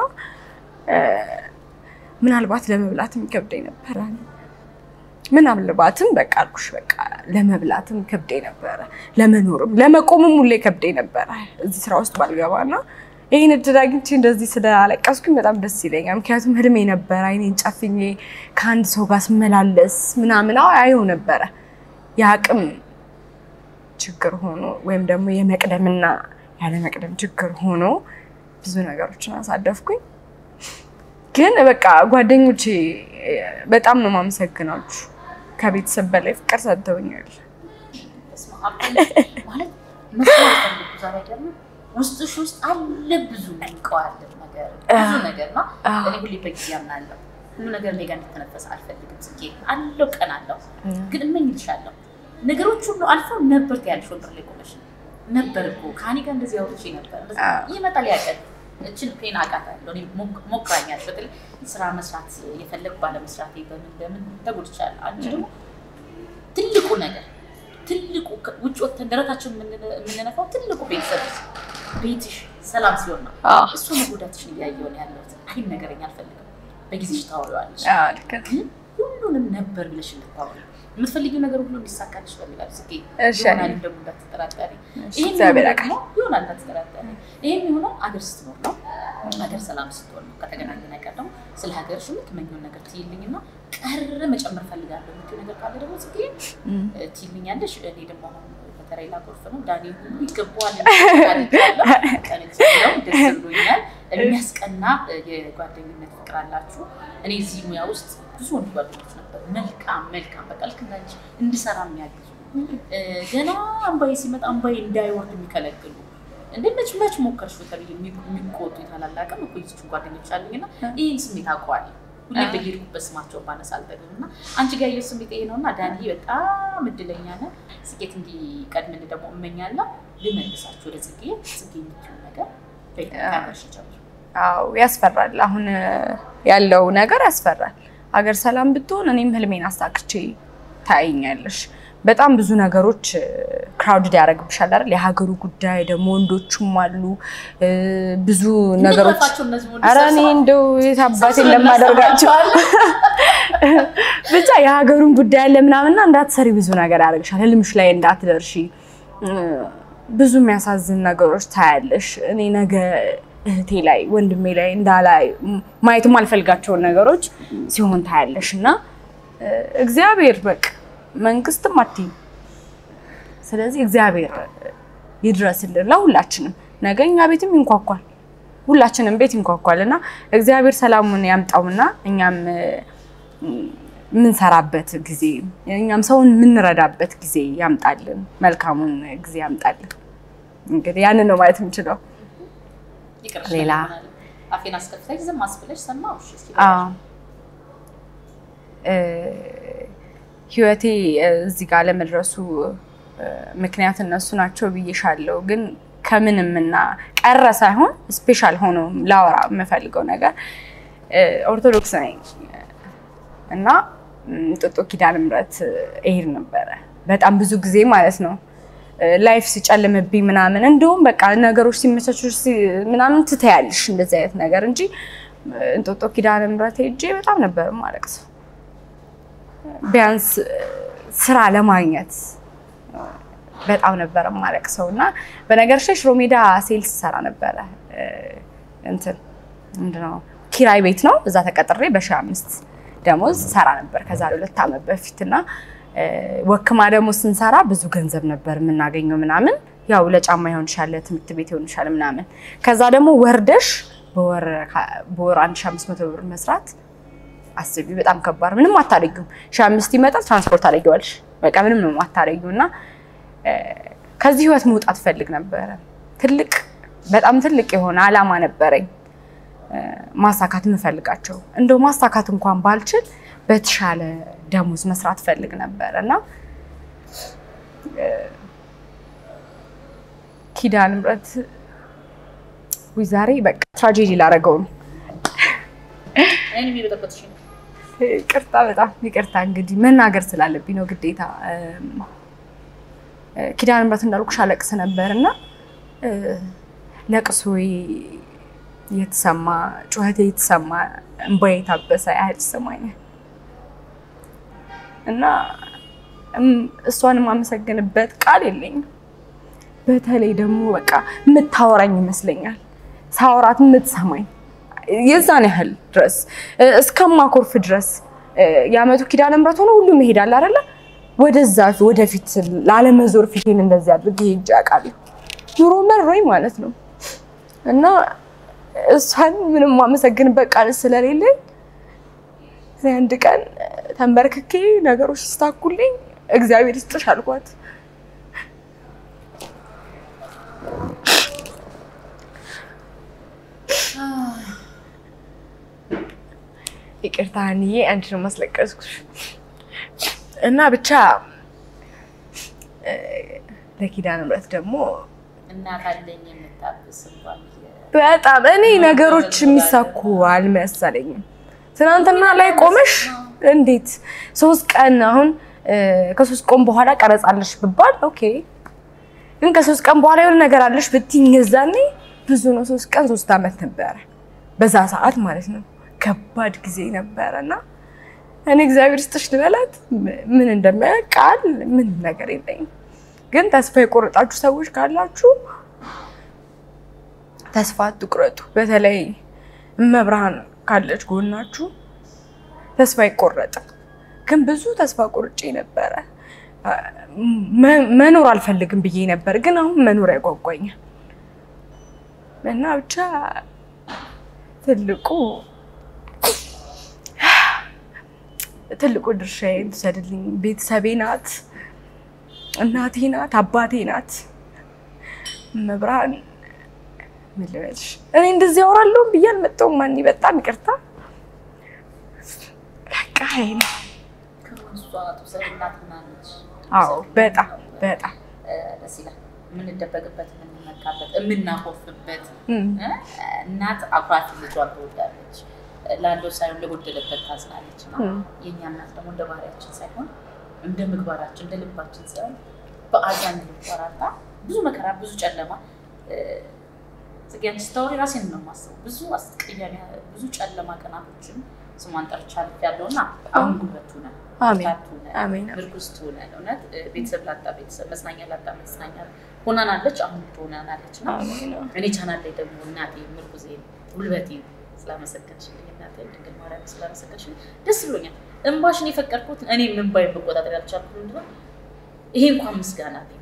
ምናልባት ለመብላትም ከብደኝ ነበረ። ምናልባትም በቃ አልኩሽ በቃ ለመብላትም ከብደኝ ነበረ፣ ለመኖርም ለመቆምም ሁሌ ከብደኝ ነበረ እዚህ ስራ ውስጥ ባልገባ እና ይህን እድል አግኝቼ እንደዚህ ስለአለቀስኩኝ በጣም ደስ ይለኛል። ምክንያቱም ህልሜ ነበረ አይኔን ጨፍኜ ከአንድ ሰው ጋር ስመላለስ ምናምን አየው ነበረ። የአቅም ችግር ሆኖ ወይም ደግሞ የመቅደምና ያለ መቅደም ችግር ሆኖ ብዙ ነገሮችን አሳለፍኩኝ። ግን በቃ ጓደኞቼ በጣም ነው ማመሰግናችሁ። ከቤተሰብ በላይ ፍቅር ሰጥተውኛል።
ማለት መስዋዕት ፈልጉ ዛሬ ደግሞ ውስጥሽ ውስጥ አለ ብዙ እንቀዋለን ነገር ብዙ ነገር ነው። እኔ ሁሌ በጊዜ አምናለሁ። ሁሉ ነገር እኔ ጋር እንዲተነፈስ አልፈልግም። ጽጌ አለው ቀን አለው ግን እመኝልሻለሁ ነገሮች ሁሉ አልፈው ነበር ያልሽ ወንበር ላይ ቆመሽ ነበር እኮ ከሀኒ ጋር እንደዚህ አውርቼ ነበር። ይመጣል ያቀል እችን ፔን አውቃታለሁ። እኔ ሞክራኛለች። በተለይ ስራ መስራት የፈለግ ባለመስራት በምን በምን ተጎድቻለሁ። አንቺ ደግሞ ትልቁ ነገር ትልቁ ውጭ ወጥተን ደረታችን የምንነፋው ትልቁ ቤተሰብ ቤትሽ ሰላም ሲሆን ነው። እሱ መጎዳትሽን እያየሁ ነው ያለሁት። አይን ነገረኝ አልፈልግም። በጊዜሽ ታወሪዋለሽ፣ ግን ሁሉንም ነበር ብለሽ እንድታወሪ የምትፈልጊው ነገር ሁሉ እንዲሳካልሽ ፈልጋል። ጽጌ ይሆናል ደግሞ እንዳትጠራጠሪ፣ ይህን ደግሞ ይሆናል እንዳትጠራጠሪ። ይህም የሆነው አገር ስትኖር ነው፣ ሀገር ሰላም ስትሆን ነው። ከተገናኘ ነገር ደግሞ ስለ ሀገርሽ የምትመኘውን ነገር ትይልኝና ቀረ መጨመር ፈልጋለሁ የምትይው ነገር ካለ ደግሞ ጽጌ ትይልኛለሽ። እኔ ደግሞ አሁን በተለይ ላጎርፍ ነው ዳኒ ሁሉ ይገባዋል ቀንለው ደስ ብሎኛል። የሚያስቀና የጓደኝነት ፍቅር አላችሁ። እኔ እዚህ ሙያ ውስጥ ብዙ ወንድ ጓደኞች ነበሩ። መልካም መልካም በቃ ልክ እንዳንቺ እንድሰራ የሚያግዙ ገና አምባዬ ሲመጣ አምባዬ እንዳይወርድ የሚከለክሉ እንደ መች መች ሞከርሽ ተብዬ የሚቆጡ የታላላቅም እኮ ይዝችን ጓደኞች አሉኝና ይህን ስሜት አውቀዋለሁ። ሁሌ በሄድኩበት ስማቸውን ባነሳ አልጠግብም እና አንቺ ጋር ያየሁት ስሜት ይሄ ነው እና ዳኒ በጣም እድለኛ ነህ። ስኬት እንዲቀድምልህ ደግሞ እመኛለሁ። ልመልሳችሁ ወደ ጽጌ ጽጌ የምትይው ነገር በይሽ ጀምር።
አዎ ያስፈራል። አሁን ያለው ነገር ያስፈራል። ሀገር ሰላም ብትሆን እኔም ህልሜን አሳክቼ ታይኛለሽ። በጣም ብዙ ነገሮች ክራውድድ ያደርግብሻል አይደል? የሀገሩ ጉዳይ ደግሞ ወንዶቹም አሉ ብዙ ነገሮች። ኧረ እኔ እንደው የት አባቴ እንደማደርጋቸው ብቻ የሀገሩን ጉዳይ አለ ምናምንና እንዳትሰሪ ብዙ ነገር ያደርግሻል። ህልምሽ ላይ እንዳትደርሺ ብዙ የሚያሳዝን ነገሮች ታያለሽ። እኔ ነገ እህቴ ላይ ወንድሜ ላይ እንዳላይ ማየት የማልፈልጋቸውን ነገሮች ሲሆን ታያለሽ እና እግዚአብሔር በቃ መንግስትም አትይም። ስለዚህ እግዚአብሔር ይድረስልን ለሁላችንም። ነገ እኛ ቤትም ይንኳኳል፣ ሁላችንም ቤት ይንኳኳል እና እግዚአብሔር ሰላሙን ያምጣውና እኛም የምንሰራበት ጊዜ እኛም ሰውን የምንረዳበት ጊዜ ያምጣልን፣ መልካሙን ጊዜ ያምጣልን። እንግዲህ ያንን ነው ማለት የምችለው። ሌላ
አፌን አስከፍተሽ ዝም አስብለሽ ሰማሁሽ። እስኪ
ህይወቴ እዚህ ጋር ለመድረሱ ምክንያት እነሱ ናቸው ብዬሻለሁ። ግን ከምንም እና ቀረ ሳይሆን ስፔሻል ሆኖ ላወራ የምፈልገው ነገር ኦርቶዶክስ ነኝ እና እንጦጦ ኪዳነ ምሕረት እሄድ ነበረ በጣም ብዙ ጊዜ ማለት ነው። ላይፍ ሲጨልምብኝ ምናምን እንደውም በቃ ነገሮች ሲመቻቹ ምናምን ትተያለሽ እንደዚህ አይነት ነገር እንጂ እንጦጦ ኪዳነ ምሕረት ሄጄ በጣም ነበር ማለቅሰው ቢያንስ ስራ ለማግኘት በጣም ነበረ ማለቅሰው እና በነገርሽ ላይ ሽሮ ሜዳ ሴልስ ሰራ ነበረ። እንትን ምንድን ነው ኪራይ ቤት ነው። እዛ ተቀጥሬ በሺህ አምስት ደሞዝ ሰራ ነበር ከዛሬ ሁለት ዓመት በፊት እና ወክማ ደግሞ ስንሰራ ብዙ ገንዘብ ነበር የምናገኘው ምናምን ያው ለጫማ ይሆንሻል፣ ለትምህርት ቤት ይሆንሻል ምናምን። ከዛ ደግሞ ወርደሽ በወር አንድ ሺህ አምስት መቶ ብር መስራት አስቢ፣ በጣም ከባድ ምንም አታደርጊውም። ሺህ አምስት ይመጣል ትራንስፖርት ታደርጊዋለሽ። በቃ ምንም ነው አታደርጊው እና ከዚህ ህይወት መውጣት ፈልግ ነበረ። ትልቅ በጣም ትልቅ የሆነ አላማ ነበረኝ ማሳካት የምፈልጋቸው እንደው ማሳካት እንኳን ባልችል በተሻለ ደሞዝ መስራት ፈልግ ነበር እና ኪዳነ ምሕረት ውይ ዛሬ በቃ ትራጀዲ ላደረገው ነው። ይቅርታ በጣም ይቅርታ። እንግዲህ መናገር ስላለብኝ ነው ግዴታ። ኪዳነ ምሕረት እንዳልኩሽ አለቅስ ነበር እና ለቅሶዬ የተሰማ ጩኸቴ የተሰማ እንባዬ የታበሰ ያህል ይሰማኛል እና እሷን የማመሰግንበት ቃል የለኝም። በተለይ ደግሞ በቃ የምታወራኝ ይመስለኛል ሳወራት የምትሰማኝ የዛን ያህል ድረስ እስከማኮርፍ ድረስ የዓመቱ ኪዳነ ምሕረት ሆኖ ሁሉም ይሄዳል አይደለ? ወደዛ ወደፊት ላለመዞር ፊቴን እንደዚህ አድርጌ ሄጄ አውቃለሁ። ኑሮ መሮኝ ማለት ነው እና እሷን ምንም ማመሰግንበት ቃል ስለሌለኝ አንድ ቀን ተንበርክኬ ነገሮች ስታኩልኝ እግዚአብሔር ይስጥሽ አልኳት። ይቅርታ አንዬ አንቺ ነው ማስለቀስኩሽ እና ብቻ ለኪዳነ ምሕረት ደግሞ
እናት አለኝ የምታብስ እንኳን
በጣም እኔ ነገሮች የሚሳኩ አልመሰለኝም። ትናንትና ላይ ቆመሽ እንዴት ሶስት ቀን አሁን ከሶስት ቀን በኋላ ቀረጻለሽ ብባል ኦኬ፣ ግን ከሶስት ቀን በኋላ የሆነ ነገር አለሽ ብትይኝ የዛኔ ብዙ ነው። ሶስት ቀን ሶስት ዓመት ነበረ በዛ ሰዓት ማለት ነው። ከባድ ጊዜ ነበረ እና እኔ እግዚአብሔር ስጥሽ ልበላት ምን እንደሚያውቅ ቃል ምን ነገር የለኝም። ግን ተስፋ የቆረጣችሁ ሰዎች ካላችሁ ተስፋ አትቁረጡ። በተለይ እመብርሃን ካለች ጎናችሁ ተስፋ አይቆረጥም። ግን ብዙ ተስፋ ቆርጬ ነበረ። መኖር አልፈልግም ብዬ ነበር፣ ግን አሁን መኖር ያጓጓኛል እና ብቻ ትልቁ ትልቁ ድርሻዬን ትውሰድልኝ። ቤተሰቤ ናት፣ እናቴ ናት፣ አባቴ ናት። መብርሃን ምን ልበልሽ፣ እኔ እንደዚህ አወራለሁ ብዬ አልመጣሁም። ማን በጣም ይቅርታ
በቃ ይሄ ነው።
ከእሷ ትውሰድ እናት ናለች።
አዎ በጣም በጣም
ደስ ይላል። የምንደበቅበት፣ የምንመካበት፣ የምናኮርፍበት
እም፣
እ? እናት አኩራፊ ልጇን ትወዳለች። ላለው ሳይሆን ለጎደለበት ታዝናለች። እና
እም፣
የእኛ እናት ደግሞ እንደ ባህሪያችን ሳይሆን እንደ ምግባራችን እንደ ልባችን ሳይሆን በአዛኝ ልቧራታ ብዙ መከራ ብዙ ጨለማ ጽጌን ስታወሪ ራሴን ነው የማስበው። ብዙ አስቀያሚ ብዙ ጨለማ ቀናቶችን ስሟን ጠርቻ ልፍ ያለው እና አሁን ጉልበቱ ነን
አሜን
ታቱ ነን
አሜን
ምርኩዝ ትሆነን እውነት ቤተሰብ ላጣ ቤተሰብ መጽናኛ ላጣ መጽናኛ ሆናናለች። አሁን ትሆናናለች እና
አሜን
እኔ ቻናል ላይ ደግሞ እናቴ ምርኩዜ ጉልበቴ ስላመሰገንሽልኝ እናቴ ድንግል ማርያም ስላመሰገንሽልኝ ደስ ብሎኛል። እንባሽን የፈቀድኩት እኔ እንባይ መቆጣጠር ያልቻልኩት ምንድነው ይሄ እንኳን ምስጋና ነው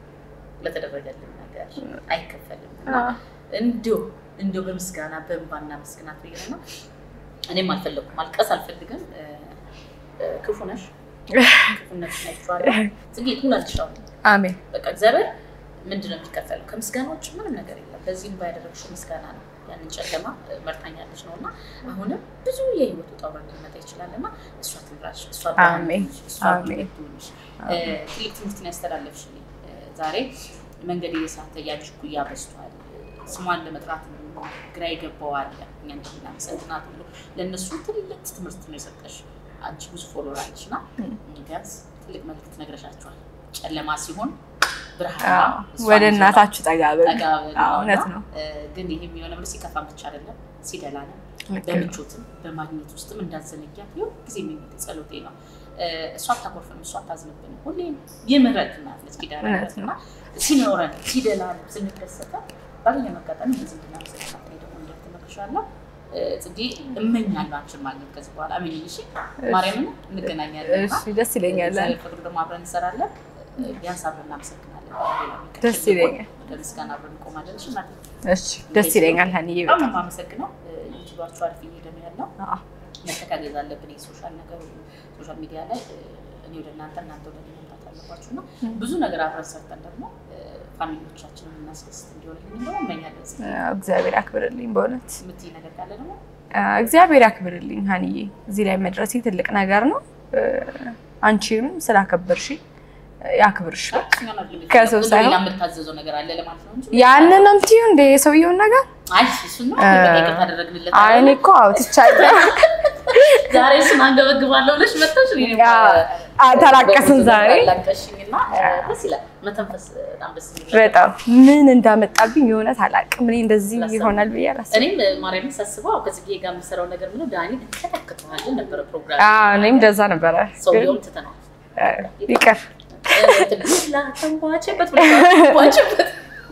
ለተደረገልን ነገር አይከፈልም እና እንዲሁ እንዲሁ በምስጋና በእንባና ምስግናት ብዬ ነው እና እኔም አልፈለኩም ማልቀስ አልፈልግም። እ፣ እ፣ ክፉ ነሽ ክፉነት ናቸዋለሁ ጽጌ ትሆናለሽ አሁን
አሜን
በቃ እግዚአብሔር ምንድን ነው የሚከፈለው? ከምስጋና ውጭ ምንም ነገር የለም። በዚህም ባያደረግሽው ምስጋና ነው። ያንን ጨለማ እ፣ መርታኛለች ነው እና አሁንም ብዙ የህይወት ውጣ ውረድ ሊመጣ ይችላል እና እሷ ትምራሽ፣ እሷ ብርሃን
አሜን።
ትሁንሽ፣ እሷ
አሜን።
ብርሃን ትሁንሽ። እ፣ ትልቅ ትምህርትን ያስተላለፍሽልኝ እ፣ ዛሬ መንገድ እየሳተ ያንቺ እኩያ በዝቷል። ስሟን ለመጥራት ግራ ይገባዋል። እኛ እንደምናመሰግናት ሁሉ ለእነሱ ትልቅ ትምህርት ነው የሰጠሽ። አንቺ ብዙ ፎሎወር አለሽ እና ቢያንስ ትልቅ መልዕክት ነግረሻቸዋል። ጨለማ ሲሆን ብርሃን
አዎ፣
ነው። እሷ
ወደ
ልጇ
እናታችሁ ጠጋ በሉ።
ጠጋ በሉ
አዎ፣
ነው
እውነት
እና፣
ነው።
እ፣ ግን ይህ የሚሆነው ብሎ ሲከፋን ብቻ አይደለም ሲደላ ነው።
ልክ ነው።
በምቾትም በማግኘት ውስጥም እንዳዘነጊያት ይሁን ጊዜ የሚመጥ ጸሎቴ ነው። እ፣ እሷ አታኮርፍም፣ እሷ አታዝንብንም። ሁሌም የምህረት እናት ነች ኪዳነ
እውነት
ምሕረት እና ሲኖረን ሲደላን ስንደሰተ ባገኘን አጋጣሚ እንደዚህ እንድናመሰግናት እኔ ደግሞ እንደምትመክሻለሁ ጽጌ እመኛለሁ አንቺን ማግኘት ከዚህ በኋላ አመኝ እሺ ማርያምን እንገናኛለን እና
እሺ ደስ ይለኛል።
እግዚአብሔር ፈቅዶ ደግሞ አብረን እንሰራለን ቢያንስ አብረን እናመሰግናለን ሌላ የሚቀጥል
ደስ ይለኛል።
ወደ ምስጋና አብረን እንቆማለን እሺ እናቴ
እሺ ደስ ይለኛል። ሀኒዬ
በጣም
በጣም
ነው የማመሰግነው ዩቲዩባችሁ አሪፍ እየሄደ ነው ያለው
አዎ፣
መተጋገዝ አለብን የሶሻል ነገር ሶሻል ሚዲያ ላይ እ፣ እኔ ወደ እናንተ እናንተ ወደ እኔ መምጣት አለባችሁ እና ብዙ ነገር አብረን ሰርተን ደግሞ እ፣ ፋሚሊዎቻችንን እናስደስት እንዲሆንልኝ ደግሞ እመኛለሁ ጽጌ
እግዚአብሔር ያክብርልኝ በእውነት
የምትይ ነገር ካለ ደግሞ
እግዚአብሔር ያክብርልኝ ሀኒዬ። እዚህ ላይ መድረሴ ትልቅ ነገር ነው። አንቺም ስላከበርሽ ያክብርሽ። ከሰው ሳይሆን-
ሌላ የምታዘዘው ነገር አለ ለማለት ነው እንጂ
ያንን ነው የምትይው እንደ የሰውየውን ነገር
አይ እሱን ነው በቃ ይቅርታ አደረግንለት
አይ እኔ እኮ አውጥቻለሁ።
ዛሬ እሱን አንገበግባለሁ ብለሽ መጥተሽ እኔ ደግሞ
አ- ተላቀስን ዛሬ
አላቀሽኝና ደስ ይላል መተንፈስ በጣም ደስ የሚል
በጣም ምን እንዳመጣብኝ የእውነት አላውቅም። እኔ እንደዚህ ይሆናል ብዬ አላስብም።
እኔም ማርያምን ሳስበው ከጽጌ ጋር የምሰራው ነገር ምነው ዳኒ ተተክተዋል ነበረ ፕሮግራም
አዎ፣ እኔም እንደዛ ነበረ። ግን
ሰውየውም ትተነዋል
እ፣ ይቅር
ላተንቧቸበት ተንቧቸበት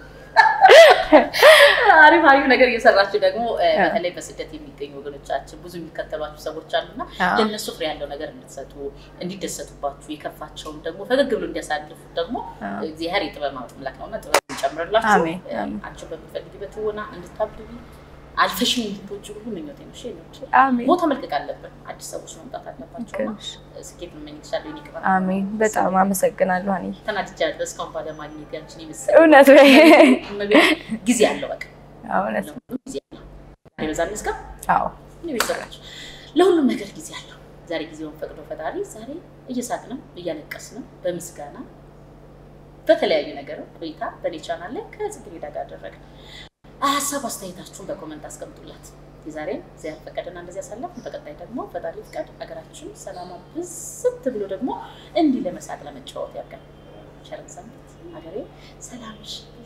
አሪፍ አሪፍ ነገር እየሰራችሁ ደግሞ እ፣ በተለይ በስደት የሚገኙ ወገኖቻችን ብዙ የሚከተሏችሁ ሰዎች አሉና
አዎ።
ለእነሱ ፍሬ ያለው ነገር እንድትሰጡ እንዲደሰቱባችሁ የከፋቸውን ደግሞ ፈገግ ብሎ እንዲያሳልፉ ደግሞ
አዎ።
እግዚአብሔር የጥበብ አምላክ ነውና ጥበብ እንጨምርላችሁ።
አሜን፣
እ፣
አሜን።
አንቺ በምትፈልጊበት ትወና እንድታብቢ አልፈሽን እንድትወጪ ሁሉ ምኞቴ ነው። እሺ ነው
አሜን
ቦታ መልቀቅ አለብን። አዲስ ሰዎች መምጣት አለባቸውና
ልክ ነሽ።
ስኬት እመኝልሻለሁ። የእኔ ቅባት
አሜን። በጣም አመሰግናለሁ ሀኒዬ።
ተናድጃለሁ እስካሁን ባለማግኘት ያንቺን የመሰለ
እውነት ወይ?
ጊዜ አለው። በቃ
አዎ፣ እውነት ነው።
ለሁሉም ጊዜ አለው። ዛሬ በዛ መስጋ
አዎ
እኔ ቤተሰቦች ለሁሉም ነገር ጊዜ አለው። ዛሬ ጊዜውን ፈቅዶ ፈጣሪ ዛሬ እየሳቅንም እያለቀስንም በምስጋና በተለያዩ ነገር ቆይታ በኔ ቻናል ላይ ከጽጌረዳ ጋር አደረገ። ሀሳብ አስተያየታችሁን በኮመንት አስቀምጡላት። የዛሬም እግዚአብሔር ፈቀደና እንደዚህ ያሳለፍን። በቀጣይ ደግሞ ፈጣሪ ፍቃድ ሀገራችን ሰላማ ብዝት ብሎ ደግሞ እንዲህ ለመሳቅ ለመጫወት ያብቃን። ቸርን ሰንበት ሀገሬ ሰላምሽ